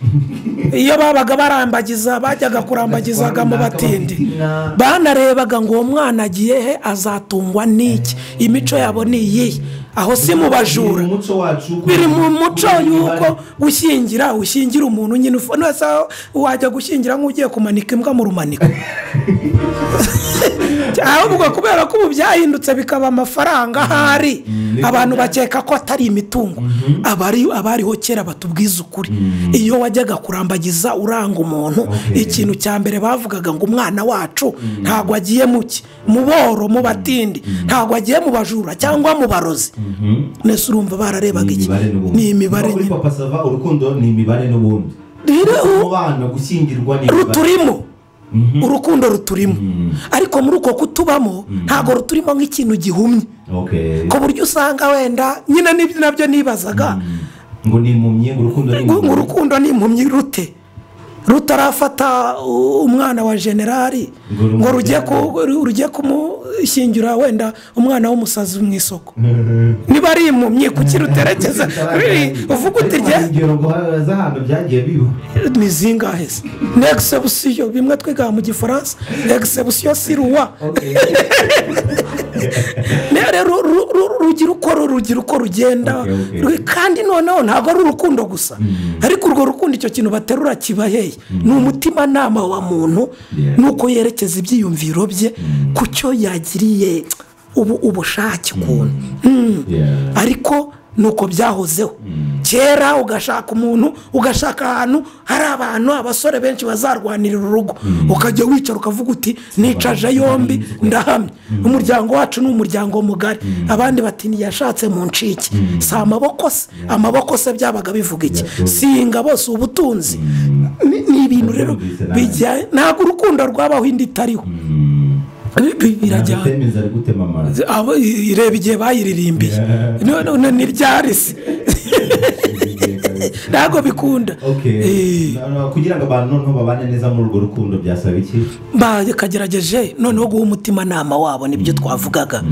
iyo babaga barambagiza bajyaga kurambagizaga mu batindi banarebaga ngo uwo mwana agiye he azatungwa n'iki imico yabo ni iyihe aho si mu bajura biri mu muco wacu biri mu muco kugira y'uko uruhare. ushyingira ushyingira umuntu nyine ufu nese wajya gushyingira nk'ugiye kumanika imbwa mu rumaniko ahubwo kubera ko ubu byahindutse bikaba amafaranga ahari Mm. abantu bakeka ko atari imitungo abari abariho kera batubwiza ukuri iyo wajyaga kurambagiza uranga umuntu Okay. ikintu cya mbere bavugaga ngo umwana wacu ntabwo agiye mu ki mu boro mu batindi ntabwo agiye mu bajura cyangwa mu barozi Mhm. nese urumva bararebaga ni iki imibare n'ubundi ni imibare Kuva kuri nyine papa sava urukundo ni imibare n'ubundi rero mu bana gushyingirwa ni imibare ruturimo Mhm. urukundo ruturimo Mm. ariko muri uko kutubamo ntabwo ruturimo nk'ikintu gihumye Okay. ku buryo usanga wenda nyine nibyo nabyo nibazaga ngo ni impumyi urukundo ni ngo ngo impumyi urukundo ni impumyi rute rutarafata uh, umwana wa generali Ngo rumujyane. ngo rujye ku- ru- rujye kumushyingira wenda umwana w'umusazi mu isoko niba ari impumyi kuki ruterekeza ruri uvuga uti Ariko rye hari ingero ngo z'ahantu byagiye biba ni zingahe se ni egisebusiyo bimwe twiga mu gifaransa egisebusiyo si ruwa Okay. Ne- rero ru- ru- rugira uko ru- rugira uko rugenda Okay, okay. Ru- kandi noneho ntabwo ari urukundo gusa ariko urwo rukundo icyo kintu baterura kiba hehe ni umutimanama wa muntu Yeah. nuko yerekeza ibyiyumviro bye ku cyo yagiriye ubu- ubushake ukuntu Yeah. ariko nuko byahozeho kera ugashaka umuntu ugashaka ahantu hari abantu abasore benshi bazarwanirira urugo ukajya wicara ukavuga uti nicaje yombi ndahamye umuryango wacu ni umuryango mugari abandi bati ntiyashatse mu ncike si amaboko se amaboko se byabaga bivuga iki Yeah, so- singa bose ubutunzi Ni- ni ibintu rero Byumvise nabi. bijyanye ntabwo urukundo rwabaho indi itariho Bi- bi- birajyana Temeza ari gutema amazi abo ireba igihe bayiririmbiye none ni ryari se ntabwo bikunda Okay. Eh, Na- kugira ngo abantu noneho babane neza muri urwo rukundo byasaba iki bakagerageje noneho guha umutimanama wabo nibyo twavugaga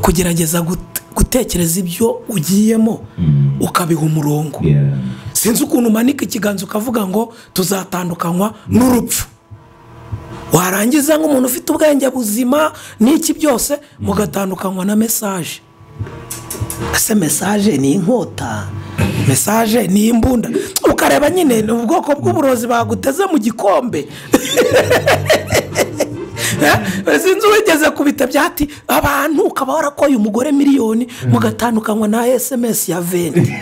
kugerageza gute- gutekereza ibyo ugiyemo ukabiha umurongo Yeah. sinzi ukuntu umanika ikiganza ukavuga ngo tuzatandukanywa n'urupfu warangiza nk'umuntu ufite ubwenge buzima n'iki byose mugatandukanywa na mesaje ese mesaje ni inkota mesaje ni imbunda ukareba nyine ni ubwoko bw'uburozi baguteze mu gikombe Eh, sinzi uwigeze kubita byati abantu ukaba warakoye umugore miliyoni mugatandukanywa na esemesi ya venti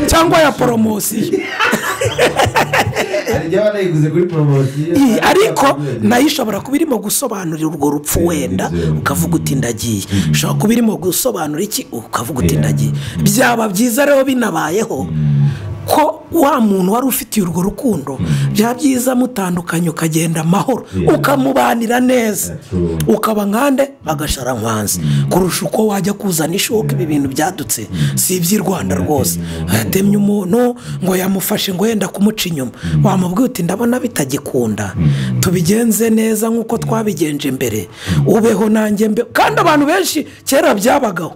cyangwa ya poromosiyo hari igihe banayiguze kuri poromosiyo Iyi, ariko nayo ishobora kuba irimo gusobanurira urwo rupfu wenda ukavuga uti ndagiye ishobora kuba irimo gusobanura iki ukavuga uti ndagiye byaba byiza rero binabayeho ko wa muntu wari ufitiye urwo rukundo byaba byiza mutandukanye ukagenda amahoro Yeah. ukamubanira neza Yeah, true. ukaba nkande agashara nkwanzi kurusha uko wajya kuzana ishoka ibi bintu byadutse si iby'i rwanda rwose yatemye umuntu ngo yamufashe ngo yenda kumuca inyuma wamubwiye uti ndabona bitagikunda tubigenze neza nk'uko twabigenje mbere ubeho nanjye mbe kandi abantu benshi kera byabagaho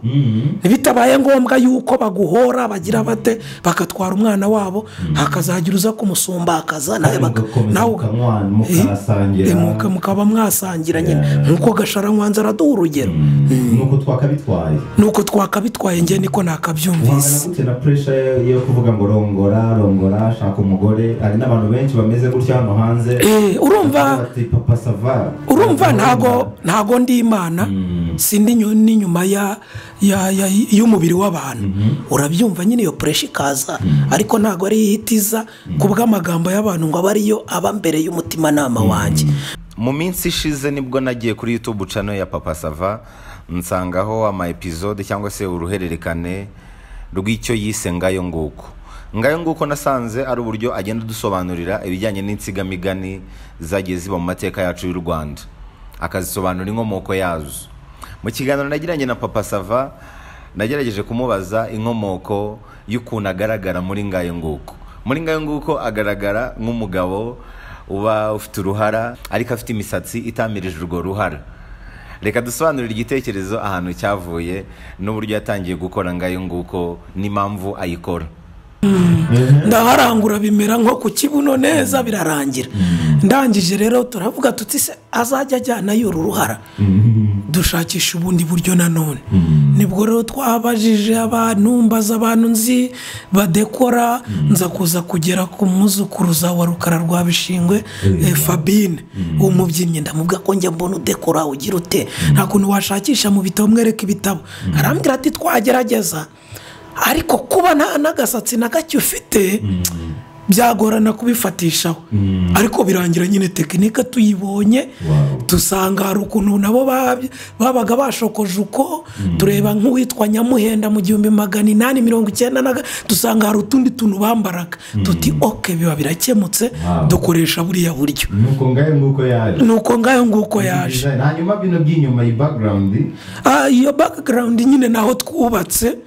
bitabaye ngombwa yuko baguhora bagira bate bakatwara umwana wabo hakazagira uza kumusumbakaza nawe baka- nawe uga- mukamwana mukasangira Eh, muka- mukaba mwasangira nyine Yeah. nk'uko gasharamwanza araduha urugero nuko twakabitwaye nuko twakabitwaye njye niko uhangana nakabyumvise gute na puresha yo kuvuga ngo rongora rongora shaka umugore hari n'abantu benshi bameze gutya hano hanze Eh, urumva bati papa sava urumva ntago ntago ndi imana si ndi nyu- n'inyuma ya ya- ya- y'umubiri w'abantu urabyumva nyine iyo puresha ikaza ariko ntago ari ihitiza ku bw'amagambo y'abantu ngo abe ariyo aba mbere y'umutimanama wanjye mu minsi ishize nibwo nagiye kuri youtube cano ya papa sava nsangaho ama episode cyangwa se uruhererekane rw'icyo yise ngayo nguko ngayo nguko nasanze ari uburyo agenda adusobanurira ibijyanye n'insigamigani zagiye ziba mu mateka yacu y'u rwanda akazisobanura inkomoko yazo mu kiganiro nagiranye na papa sava nagerageje kumubaza inkomoko y'ukuntu agaragara muri ngayo nguko muri ngayo nguko agaragara nk'umugabo uba ufite uruhara ariko afite imisatsi itamirije urwo ruhara reka dusobanurire igitekerezo ahantu cyavuye n'uburyo yatangiye gukora ngayo nguko n'impamvu ayikora ndaharangura bimera nko ku kibuno neza birarangira ndangije rero turavuga tuti se azajya ajyana y'uru ruhara dushakisha ubundi buryo nanone nibwo rero twabajije abantu mbaza abantu nzi badekora nza kuza kugera ku muzukuruza wa rukara rwa bishingwe Eh, eh, fabine uwo mubyinnyi ndamubwira ko njya mbona udekora ugira ute nta kuntu washakisha mu bitabo mwereka ibitabo arambwira ati twagerageza ariko kuba nta n'agasatsi na gake ufite byagorana kubifatishaho ariko birangira nyine tekinike tuyibonye Wow. dusanga hari ukuntu nabo bab- babaga bashokoje uko tureba nk'uwitwa nyamuhenda mu gihumbi magana inani mirongo icyenda na ga- dusanga hari utundi tuntu bambaraga tuti oke biba birakemutse Wow. dukoresha buriya buryo nuko ngayo nguko yaje ni uko ngayo nguko yaje hanyuma bino by'inyuma iyi background Ah, iyo bagarawundi nyine naho twubatse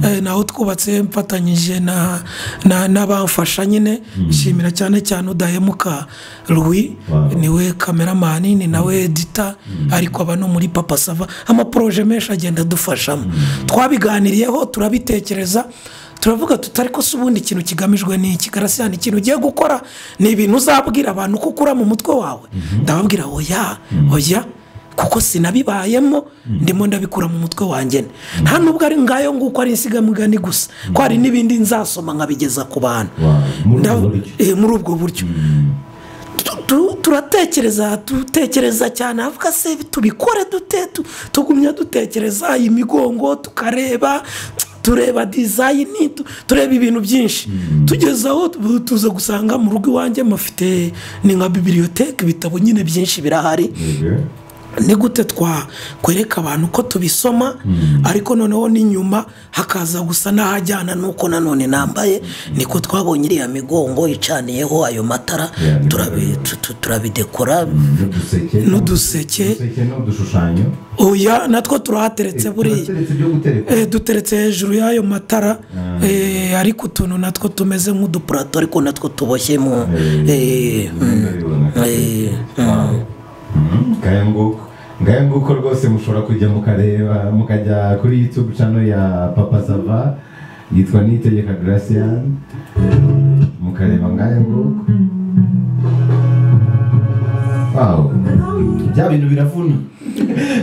eh, naho twubatse mfatanyije na- na- n'abamfasha nyine nshimira cyane cyane udahemuka Louis Wow. niwe kameramani ni nawe edita ariko aba no muri papa sava amaporoje menshi agenda adufashamo twabiganiriyeho turabitekereza turavuga tuti ariko se ubundi ikintu kigamijwe ni iki karasira ni ikintu ugiye gukora ni ibintu uzabwira abantu ko ukura mu mutwe wawe ndababwira oya oya kuko sinabibayemo ndimo ndabikura mu mutwe wanjye ne. nta nubwo ari ngayo nguko ari insigamugani gusa ko hari n'ibindi nzasoma nkabigeza ku bantu Wow, muri ubwo Nda- buryo. eh, muri ubwo buryo Tu- tu- turatekereza dutekereza cyane avuga se tubikore dute tu- tugumya dutekereza imigongo tukareba tureba dizayini tu- tureba ibintu byinshi tugeze aho tu- tuza gusanga mu rugo iwanjye mufite ni nka bibiriyoteke ibitabo nyine byinshi birahari ni gute twakwereka abantu ko tubisoma ariko noneho n'inyuma hakaza gusa n'ahajyana n'uko nanone nambaye niko twabonye iriya migongo icaniyeho ayo matara Yeah, ni turabi- byiza. tu- tu- turabidekora n'uduseke N'uduseke. uduseke n'udushushanyo oya natwo turahateretse buriya turateretse ibyo gutereka Eh, duteretse hejuru y'ayo matara eh, ariko utuntu natwo tumeze nk'udupurato ariko natwo tuboshye mu eh, mm, eh, ngaya nguko ngaya nguko rwose mushobora kujya mukareba mukajya kuri youtube channel ya papa sava yitwa nitegeka gracian mukareba ngaya nguko Wow. bya bintu biravuna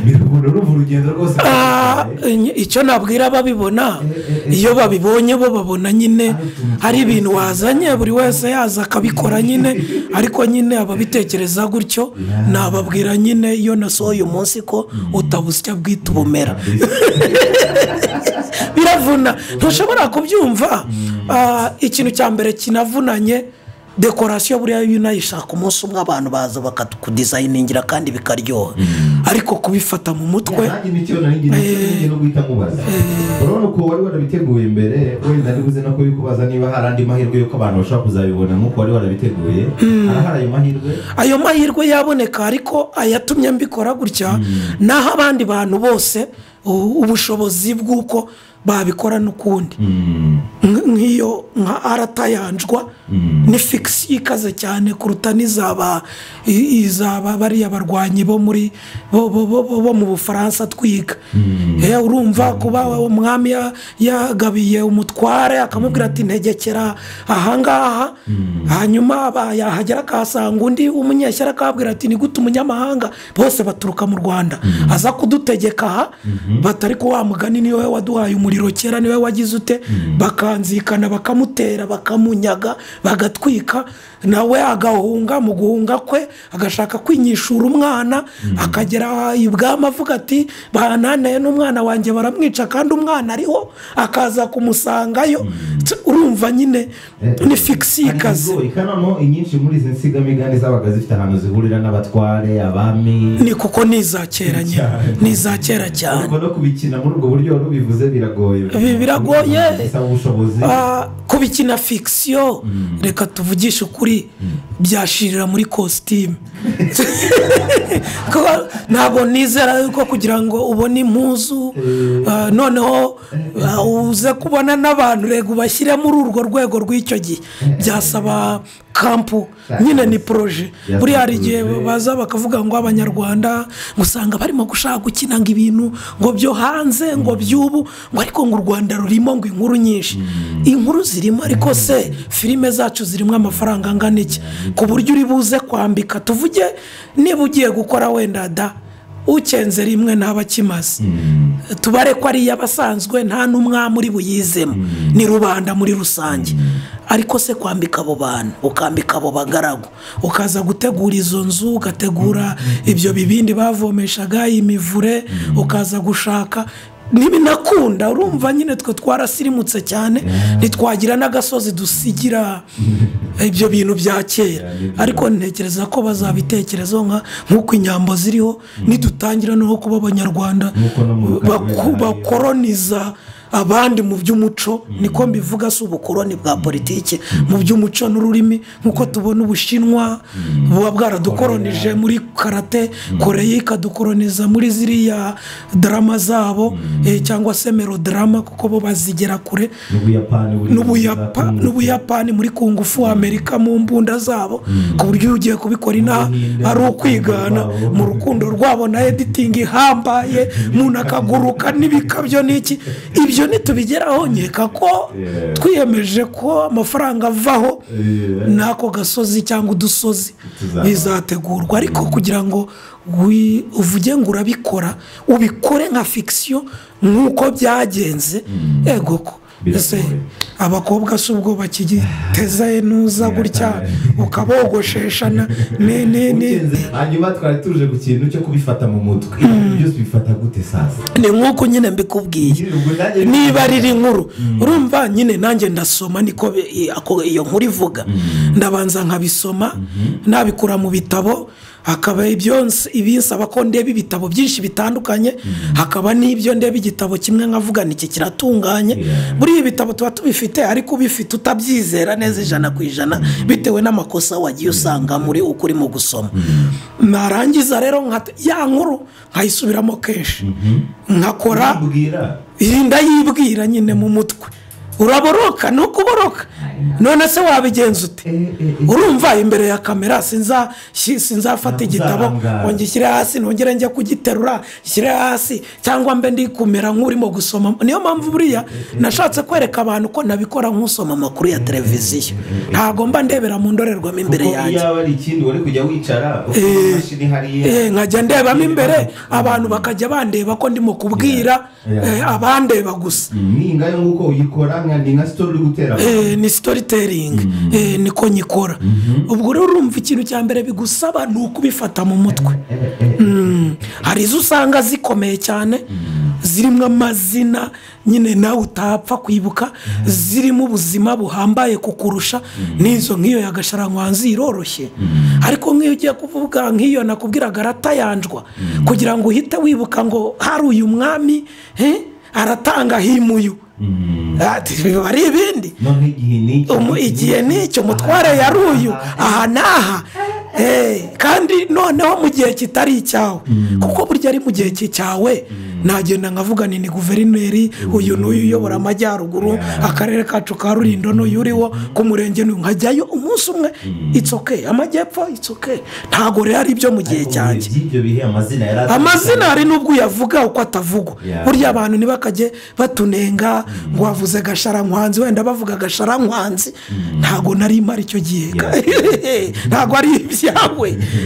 biravuna urumva urugendo rwose Ah, ny- icyo nabwira ababibona iyo babibonye bo babona nyine hari ibintu wazanye buri wese yaza akabikora nyine ariko nyine ababitekereza gutyo nababwira nyine iyo nasohoye umunsi ko utabusya bwita ubumera biravuna ntushobora kubyumva Ah, ikintu cya mbere kinavunanye dekorasiyo buriya iyo unayishaka umunsi umwe abantu baza bakakudizayiningira kandi bikaryoha ariko kubifata mu mutwe nanjye nicyo nari ngiye ngiye no guhita nkubaza urabona ukuntu wari warabiteguye mbere wenda ntibuze no kubikubaza niba hari andi mahirwe y'uko abantu bashobora kuzabibona nk'uko wari warabiteguye harahari ayo mahirwe ayo mahirwe yaboneka ariko ayatumye mbikora gutya naho abandi bantu bose u- ubushobozi bw'uko babikora n'ukundi Nk- nk'iyo nka aratayanjwa ni fikisi ikaze cyane kuruta n'izaba i- izaba bariya barwanyi bo muri bo, bo, bo, bo, bo mu bufaransa twiga Eh, urumva kuba umwami ya- yagabiye umutware akamubwira ati ntegekera ahangaha hanyuma aba- yahagera akahasanga undi w'umunyeshyari akabwira ati ni gute umunyamahanga bose baturuka mu rwanda aza kudutegeka aha batari ko wa mugani niwe waduhaye umuriro kera niwe wagize ute bakanzikana bakamutera bakamunyaga bagatwika nawe agahunga mu guhunga kwe agashaka kwinyishura umwana akagera ibwami avuga ati bananeye n'umwana wanjye baramwica kandi umwana ariho akaza kumusangayo Tse, urumva nyine ni fikisi y'ikazi Hari ibigoyi, kandi noneho inyinshi muri izi nsigamigani zabaga zifite ahantu zihurira n'abatware abami ni kuko ni iza kera nyine Cyane. ni iza kera cyane ariko no kubikina muri ubwo buryo wari ubivuze biragoye Bi- biragoye. bisaba ubushobozi Ah, kubikina fikisiyo reka tuvugishe ukuri byashirira muri kositimu Ko ntabwo nizera yuko kugira ngo ubone impuzu ah, noneho ah, uze kubona n'abantu rego ubashyire muri urwo rwego rw'icyo gihe byasaba kampu nyine ni poroje buriya hari igihe baza bakavuga ngo abanyarwanda usanga barimo gushaka gukina ngo ibintu ngo byo hanze ngo by'ubu ngo ariko ngo u rwanda rurimo ngo inkuru nyinshi inkuru zirimo ariko se filime zacu zirimo amafaranga angana iki ku buryo uri buze kwambika tuvuge niba ugiye gukora wenda da ucyenze rimwe ntaba akimaze tubare ko ari iy'abasanzwe nta n'umwami uri buyizemo ni rubanda muri rusange ariko se kwambika abo bantu ukambika abo bagaragu ukaza gutegura izo nzu ugategura ibyo bibindi bavomeshaga imivure ukaza gushaka ntibinakunda urumva nyine twe twarasirimutse cyane ntitwagira n'agasozi dusigira ibyo bintu bya kera ariko ntekereza ko bazabitekerezaho nka- nk'uko inyambo ziriho nidutangira no kuba abanyarwanda Nk'uko no mu Rukari baku- hari- bakoroniza abandi mu by'umuco niko mbivuga si ubukoroni bwa politiki mu by'umuco n'ururimi nk'uko tubona ubushinwa buba bwaradukoronije muri karate koreya ikadukoroniza muri ziriya darama zabo eh, cyangwa se merodarama kuko bo bazigera kure n'ubuyapani buri n'ubuyapa n'ubuyapani muri kungufu amerika mu mbunda zabo ku buryo iyo ugiye kubikora inaha ari ukwigana mu rukundo rwabo na editingi ihambaye umuntu akaguruka n'ibikabyo n'iki ibyo ntitubigeraho nkeka ko Yeah. twiyemeje ko amafaranga avaho Yeah. n'ako gasozi cyangwa udusozi Tuzabaho. bizategurwa ariko kugira ngo wi- uvuge ngo urabikora ubikore nka fikisiyo nk'uko byagenze ego ko ese Biragoye. abakobwa si ubwo bakigiteza nuza gutya ukabogosheshana ni ni ni hanyuma twari tuje ku kintu cyo kubifata mu mutwe Ibyo byose bifata gute sasa ni nk'uko nyine mbikubwiye Ubwo nanjye- niba riri inkuru urumva nyine nanjye ndasoma niko bi- i- ako- iyo nkuru ivuga ndabanza nkabisoma nabikura mu bitabo hakaba ibyo nsi- ibinsaba ko ndeba ibitabo byinshi bitandukanye hakaba n'ibyo ndeba igitabo kimwe nkavuga niki kiratunganye Yeah. buriya ibitabo tuba tubifite ariko ubifite utabyizera neza ijana ku ijana bitewe n'amakosa wagiye usanga muri uko urimo gusoma narangiza rero nkata- ya nkuru nkayisubiramo kenshi nkakora Mbwira. irinda yibwira nyine mu mutwe uraboroka ni ukuboroka none se wabigenza ute urumva imbere ya kamera sinza- shi- sinzafata igitabo Nzarangara. ngo ngishyire hasi nongere njye kugiterura nshyire hasi cyangwa mbe ndi kumera nk'urimo gusoma niyo mpamvu buriya nashatse kwereka abantu ko nabikora nk'usoma amakuru ya televiziyo ntabwo mba ndebera mu ndorerwamo imbere kuko yanjye iyaba ari ikindi wari kujya wicara ufite Eh, imashini hariya Eh, nkajya ndebamo imbere abantu bakajya bandeba ko ndimo kubwira Yeah. Yeah. eh, abandeba gusa ni ngayo nguko uyikora nka ni nka sitori uri gutera Eh, ni storytelling Eh, niko nyikora ubwo rero urumva ikintu cya mbere bigusaba ni ukubifata mu mutwe Mm. hari izo usanga zikomeye cyane zirimo amazina nyine nawe utapfa kwibuka zirimo ubuzima buhambaye kukurusha n'izo nk'iyo ya gasharanywanzi iroroshye ariko nk'iyo ugiye kuvuga nk'iyo nakubwiraga aratayanjwa kugira ngo uhite wibuka ngo hari uyu mwami eh, aratanga himuyu Ati, biba ari ibindi none igihe ni iki? Umu- igihe n'icyo umutware yari uyu aha n'aha Eh, kandi noneho mu gihe kitari icyawe kuko burya ari mu gihe ki- cyawe nagenda nkavuga ni ni guverineri uyu n'uyu uyobora amajyaruguru Yeah. akarere kacu ka rurindo n'uyu uriwo ku murenge n'uyu nkajyayo umunsi umwe itsoke amajyepfo itsoke ntabwo rero ari ibyo mu gihe Ariko mu bihe cyanjye by'ibyo bihe amazina yari atandukanye. amazina hari n'ubwo uyavuga uko atavugwa Yeah. burya abantu ntibakajye batunenga ngo wavuze gasharanywanzi wenda bavuga gasharanywanzi ntabwo nari mpari icyo gihe ntabwo ari ibyawe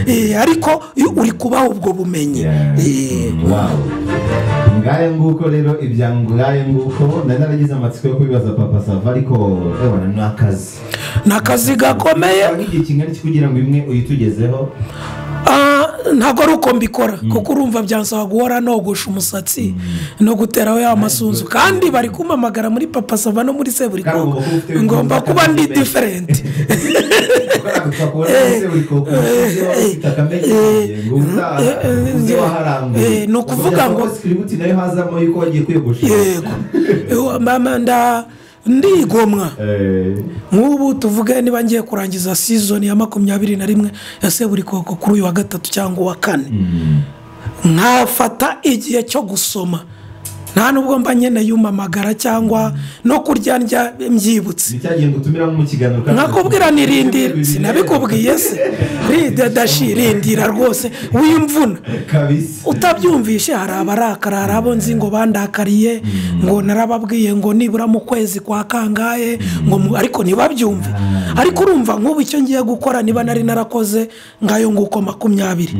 Eh, ariko iyo uri kubaha ubwo bumenyi Eh, Wow. ngayo nguko rero ibya ngayo nguko nari naragize amatsiko yo kubibaza papa sava ariko ebona ni akazi ni akazi gakomeye Bikaba nk'igihe kingana iki kugira ngo imwe uyitugezeho Ah, ntabwo ari uko mbikora kuko urumva byansaba guhora nogosha umusatsi no guteraho ya masunzu kandi bari kumpamagara muri papa sava no muri seburikoko Kandi ugomba ngomba kuba kuba ufite- ndi diferenti ni ni ukuvuga ngo- sikiributi nayo hazamo yuko wagiye kwiyogosha yego Ewa, mama nda ndigomwa Eh, nk'ubu tuvuge niba ngiye kurangiza sizoni ya makumyabiri na rimwe ya seburikoko kuri uyu wa gatatu cyangwa uwa kane nkafata igihe cyo gusoma nta nubwo mba nyine yumamagara cyangwa no kurya ndya mbyibutse ni cya gihe dutumiramo mu kiganiro kandi nkakubwira nirindira sinabikubwiye se ridashi rindira rwose w'imvuna kabisa utabyumvishe hari abarakara hari abo nzi ngo bandakariye ngo narababwiye ngo nibura mu kwezi kwa kangahe ngo mu- ariko ntibabyumve ariko urumva nk'ubu icyo ngiye gukora niba nari narakoze ngayo nguko makumyabiri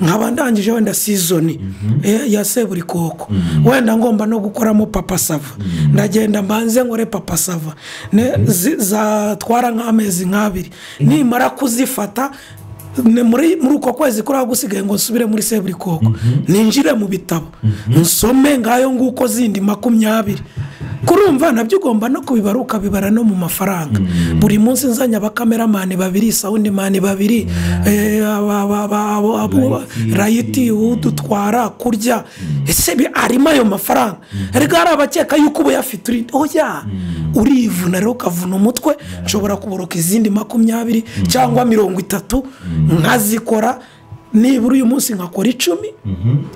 nkaba ndangije wenda sizoni eh, ya seburikoko wenda ngomba no gukoramo papa sava ndagenda mbanze nkore papa sava Ne- zi- zatwara nk'amezi nk'abiri nimara kuzifata ne- muri muri uko kwezi kuri gusigaye ngo nsubire muri seburikoko ninjire mu bitabo nsome ngayo nguko zindi makumyabiri kurumva nabyo ugomba no kubibara ukabibara no mu mafaranga buri munsi nzanya abakameramani babiri sawundi mani babiri eh, aba- aba- aba- abo- abo- rayiti udutwara kurya ese bi- arimo ayo mafaranga ariko hari abakeka yuko uba uyafite uri oya urivuna rero ukavuna umutwe nshobora kuboroka izindi makumyabiri cyangwa mirongo itatu nkazikora nibura uyu munsi nkakora icumi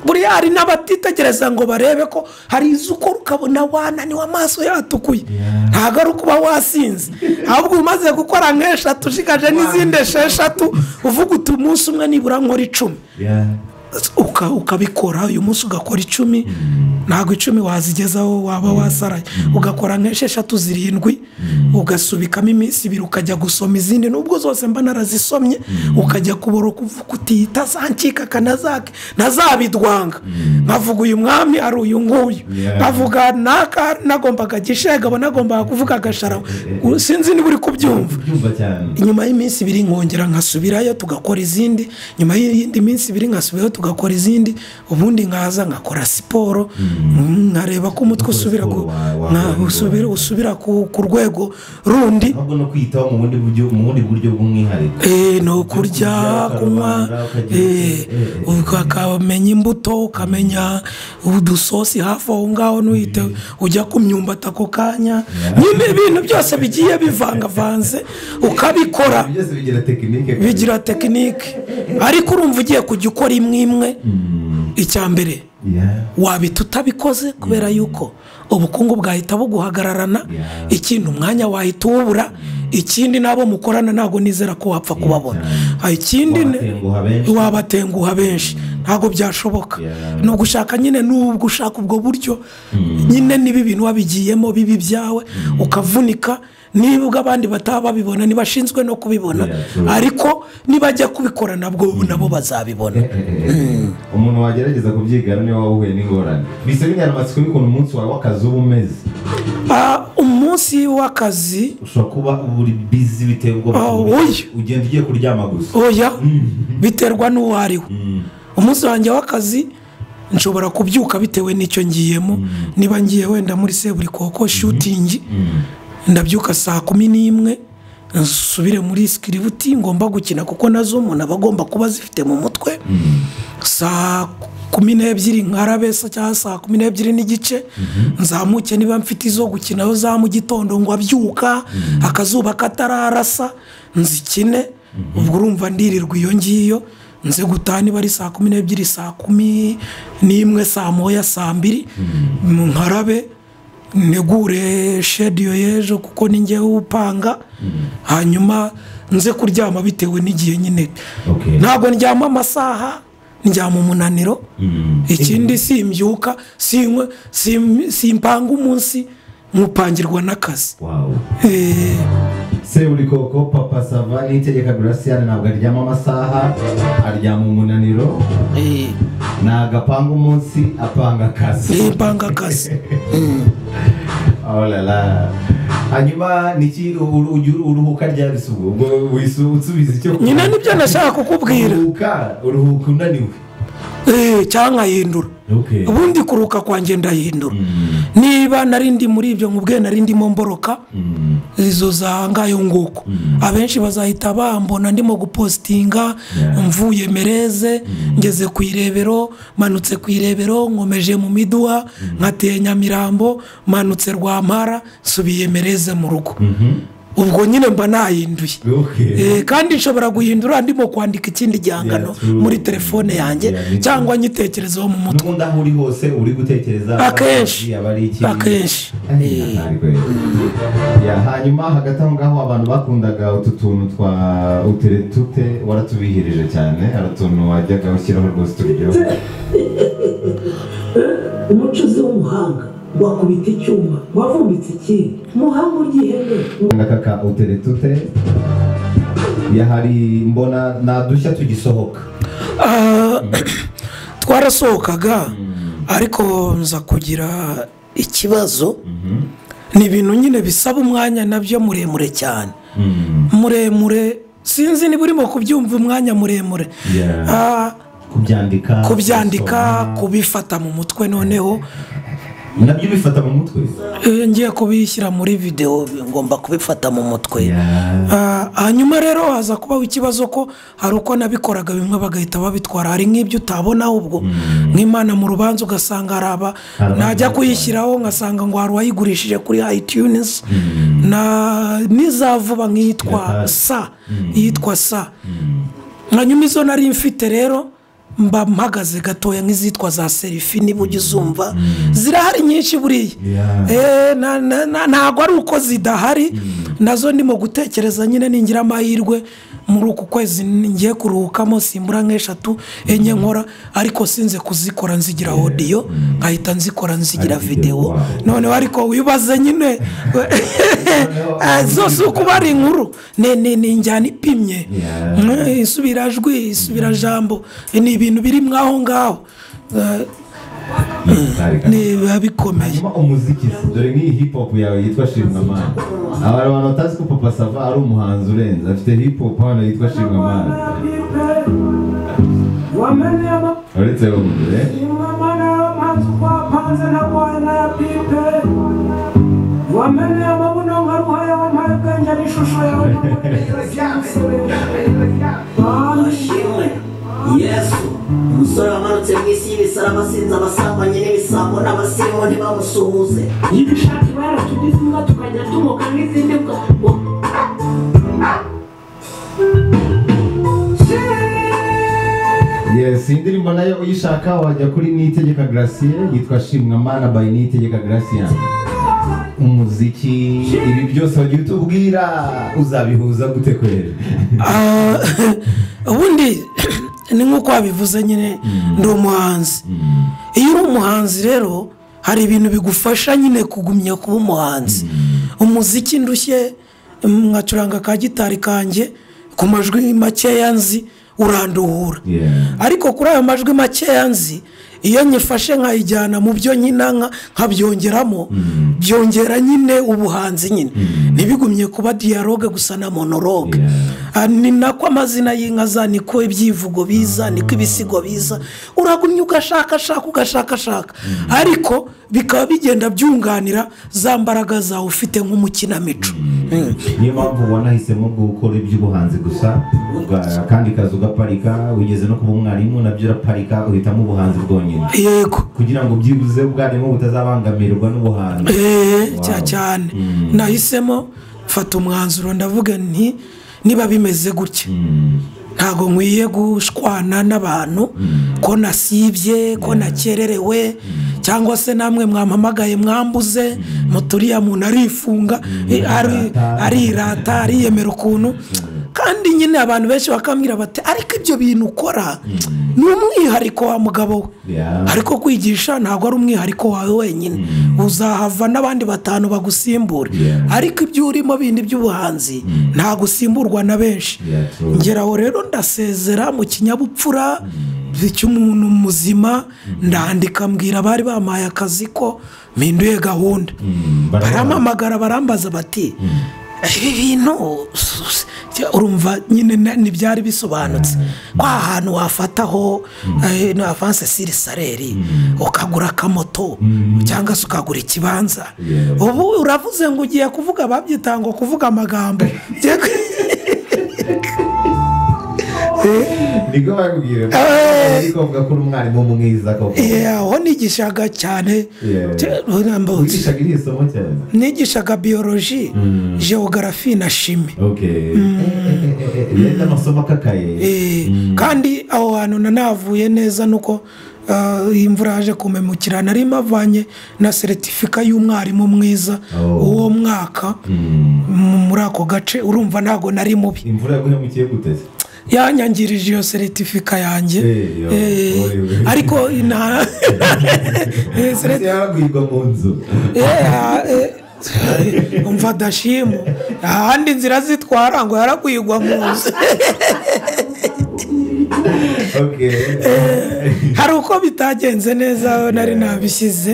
buriya hari n'abatitegereza ngo barebe ko hari izo ukora ukabona wananiwe amaso yatukuye ntabwo ari ukuba wasinze ahubwo umaze gukora nk'eshatu ushigaje n'izindi esheshatu uvuga uti umunsi umwe nibura nkora icumi Yeah. uka- ukabikora uyu munsi ugakora icumi ntabwo icumi wazigezaho waba wasaraye ugakora nk'esheshatu zirindwi ugasubikamo iminsi ibiri ukajya gusoma izindi nubwo zose mba narazisomye ukajya kubora kutita zancika akanazake ntazabidwanga nkavuga uyu mwami ari uyu nguyu Yeah. nkavuga naka nagombaga gishega abo nagombaga kuvuga agasharawe sinzi niba uri kubyumva Kubyumva cyane nyuma y'iminsi ibiri nkongera nkasubirayo tugakora izindi nyuma y'indi minsi ibiri nkasubirayo tugakora izindi ubundi nkaza nkakora siporo nkareba ko umutwe usubira ku siporo wa- wa- nka- wa- usubira- usubira ku ku rwego rundi ahubwo no kwiyitaho mu bundi buryo mu bundi buryo bw'umwihariko Eh, ni ukurya Ukarya, kunywa ukarwara, ukagira eh, uti, eh, ukamenya imbuto ukamenya udusosi hafi aho ngaho n'uhite ujya ku myumbati ako kanya nyine ibintu byose bigiye bivangavanze ukabikora Ibyo byose bigira tekinike bigira tekinike ariko urumva ugiye kujya ukora imwe imwe icya mbere Yeah. wabita utabikoze kubera yuko ubukungu bwahita buguhagararana Yeah. ikindi umwanya wahita uwubura ikindi n'abo mukorana ntabwo nizera ko wapfa kubabona Yeah. Ah, ikindi ne- Wabatenguha benshi. wabatenguha benshi ntabwo byashoboka Yeah. ni ugushaka nyine n'ubwo ushaka ubwo buryo nyine niba ibintu wabigiyemo bibi byawe ukavunika nibwo abandi bataba babibona ntibashinzwe no kubibona Yeah, true. ariko nibajya kubikora nabwo nabo bazabibona umuntu wagerageza kubyigana niba wahuye n'ingorane bisa binyaramatsiko y'ukuntu umunsi wawe w'akazi uba umeze Ah, umunsi w'akazi ushobora kuba uri bizi bitewe ubwo Ah, oya. ugenda ugiye kuryama gusa oya biterwa n'uwo ari we umunsi wanjye w'akazi nshobora kubyuka bitewe n'icyo ngiyemo niba ngiye wenda muri seburikoko shutingi ndabyuka saa kumi n'imwe nsubire muri sikiributi ngomba gukina kuko nazo umuntu aba agomba kuba zifite mu mutwe saa kumi n'ebyiri nkarabe se cyangwa saa kumi n'ebyiri n'igice nzamuke niba mfite izo gukinaho za mu gitondo ngo abyuka akazuba katararasa nzikine ubwo urumva ndirirwa iyo ngiyo nze gutaha niba ari saa kumi n'ebyiri saa kumi n'imwe saa moya saa mbiri nkarabe negure shediyo y'ejo kuko ni njyewe upanga hanyuma nze kuryama bitewe n'igihe nyine Okay. ntabwo ndyama amasaha ndyama umunaniro ikindi simbyuka sinywe sim- simpanga umunsi nkupangirwa n'akazi wawe Eh, seburi koko papa sava n'itegeka gurasiyane ntabwo aryama amasaha aryama umunaniro eh, ntabwo apanga umunsi apanga akazi simpanga akazi orara hanyuma niki uru- ujya uru- uruhuka ryari se ubwo ubwo wisa usubiza icyo nyine nibyo nashaka kukubwira uruhuka uruhuka unaniwe Eh, cyangwa nkahindura Okay. ubundi kuruka kwanjye ndahindura niba nari ndi muri ibyo nkubwiye nari ndimo mboroka izo za ngayo nguko abenshi bazahita bambona ndimo gupositinga Yeah. mvuye mereze ngeze ku irebero manutse ku irebero nkomeje mu miduha nkateye nyamirambo manutse rwampara nsubiye mereze mu rugo ubwo nyine mba nahinduye Okay. Eh, kandi nshobora guhindura ndimo kwandika ikindi gihangano Yeah, true. muri telefone yanjye Yeah, me too. cyangwa nyitekerezeho mu mutwe n'ubundi aho uri hose uri gutekereza Akenshi. aba ari iki Akenshi. Eh, natari kwe. Ya, hanyuma hagati aho ngaho abantu bakundaga utu tuntu twa uteretute waratubihirije cyane hari utuntu wajyaga ushyiraho rwose turyoha umucuzi w'umuhanga wakubita icyuma wavumbitse ikindi umuhanga ugihene aka ka uteretute ya hari mbona nadushya tugisohoka Ah, twarasohokaga ariko nza kugira ikibazo ni ibintu nyine bisaba umwanya nabyo muremure cyane Mm. muremure sinzi niba urimo kubyumva umwanya muremure Yeah. Ah, kubyandika kubyandika gusoma. kubifata mu mutwe noneho nabyo ubifata mu mutwe eh, ngiye kubishyira muri videwo ngomba kubifata mu mutwe Yeah. Ah, hanyuma rero haza kubaho ikibazo ko hari uko nabikoraga bimwe bagahita babitwara hari nk'ibyo utabona ahubwo nk'imana mu rubanza ugasanga hari aba Hari abandi najya batwara. kuyishyiraho ngasanga ngo hari uwayigurishije kuri iTunes na n'iza vuba nk'iyitwa Irahari. sa iyitwa sa hanyuma izo nari mfite rero mba mpagaze gatoya nk'izitwa za serifi niba ujya uzumva zirahari nyinshi buriya Yeah. Eh, na- na- na- ntabwo ari uko zidahari nazo ndimo gutekereza nyine ningira amahirwe muri uku kwezi ngiye kuruhukamo simbura nk'eshatu enye nkora ariko sinze kuzikora nzigira odiyo nkahita nzikora nzigira Ari video, videwo wow. noneho ariko wibaze nyine Eh, zose uko uba ari inkuru ni- ni ni injyana ipimye Yeah. Mm, isubirajwi isubirajambo ni ibintu biri mwaho ngaho Eh, Ntareka. ni biba bikomeye hanyuma umuziki se, dore nk'iyi hip hop yawe yitwa shimwamana aba hari abantu batazi ko papa sava ari umuhanzi urenze afite hip hop hano yitwa shimwamana uretse rumwe wamenye amabuno nka ruhaya wampaye ubwenge n'ishusho yawe ishimwe yesu umusore wamanutse mu isi y'ibisara abasinzi abasambanyi n'ibisambo n'abasirimu ntibamusuhuze y'ibishati baratugize imbwa tukajya tumoka n'izindi mbwa yes iyi ndirimbo nayo uyishaka wajya kuri niyitegeka gratien yitwa shimwamana by niyitegeka gratien umuziki ibi byose wagiye utubwira uzabihuza gute kwera Ah, ubundi ni nk'uko wabivuze nyine ndi umuhanzi iyo uri umuhanzi rero hari ibintu bigufasha nyine kugumya kuba umuhanzi umuziki ndushye mwacuranga ka gitari kanjye ku majwi makeya nzi uranduhura Yeah. ariko kuri ayo majwi makeya nzi iyo nyifashe nkayijyana mu byo nyina nka- nkabyongeramo byongera nyine ubuhanzi nyine ntibigumye kuba dialogue gusa na monologue Ah, ni nako amazina y'inka za niko ibyivugo biza niko ibisigo biza uragumya ugashakashaka ugashakashaka ariko bikaba bigenda byunganira za mbaraga zawe ufite nk'umukinamico Mm. niyo mpamvu ubona ahisemo gukora iby'ubuhanzi gusa uga- akandi kazi ugaparika ugeze no kuba umwarimu nabyo uraparika uhitamo ubuhanzi bwonyine yego kugira ngo byibuze ubwarimu butazabangamirwa n'ubuhanzi eee Wow. cya cyane nahisemo mfata umwanzuro ndavuga nti niba bimeze gutya ntabwo nkwiye gushwana n'abantu ko nasibye ko nakererewe cyangwa se namwe mwampamagaye mwambuze muturiya muntu arifunga eh, ari- arirata ariyemera ukuntu kandi nyine abantu benshi bakambwira bati ariko ibyo bintu ukora ni umwihariko wa mugabo we Yeah. ariko kwigisha ntabwo ari umwihariko wawe wenyine uzahava n'abandi batanu bagusimbura Yeah. ariko ibyo urimo bindi by'ubuhanzi ntabwo usimburwa na benshi Yeah, true. ngeraho rero ndasezera mu kinyabupfura cy'umuntu muzima ndandika mbwira abari bamaye akazi ko mpinduye gahunda barampamagara barambaza bati ibi bintu urumva nyine na- ntibyari bisobanutse ko ahantu wafataho eh, na avanse siri sareri ukagura akamoto cyangwa se ukagura ikibanza Yeah. ubu uravuze ngo ugiye kuvuga babyitanga kuvuga amagambo Ugiye ku- niko bakubwira Eh. ariko bavuga ko uri umwarimu mwiza koko Eh, aho nigishaga cyane Yeah. Te- urambo- wigishaga iri somo cyane nigishaga biyoroji geogarafi na shimi ok yenda amasomo akakaye Eh, kandi aho hantu nanahavuye neza nuko ah, iyi imvura yaje kumemukira nari mavanye na seritifika y'umwarimu mwiza Oh. uwo mwaka Mm. mu- muri ako gace urumva ntabwo nari mubi imvura yaguhemukiye gute se yanyangirije iyo seritifika yanjye Eh, yo, Eh, oyewe. ariko nta Eh, ndetse sereti- yaragwirwa mu nzu Eh, ah, eh, umva dashimu ahandi nzira zitwara ngo yaragwigwa mu nzu ok hari uko bitagenze neza nari nabishyize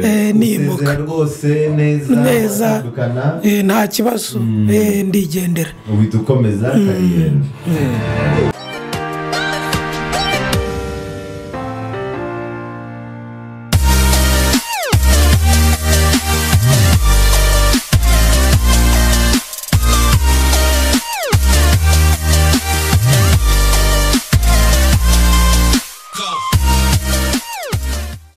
eh, nimuka usezera rwose neza Neza. utandukana Eh, nta kibazo Eh, ndigendera uhita ukomeza kariyeri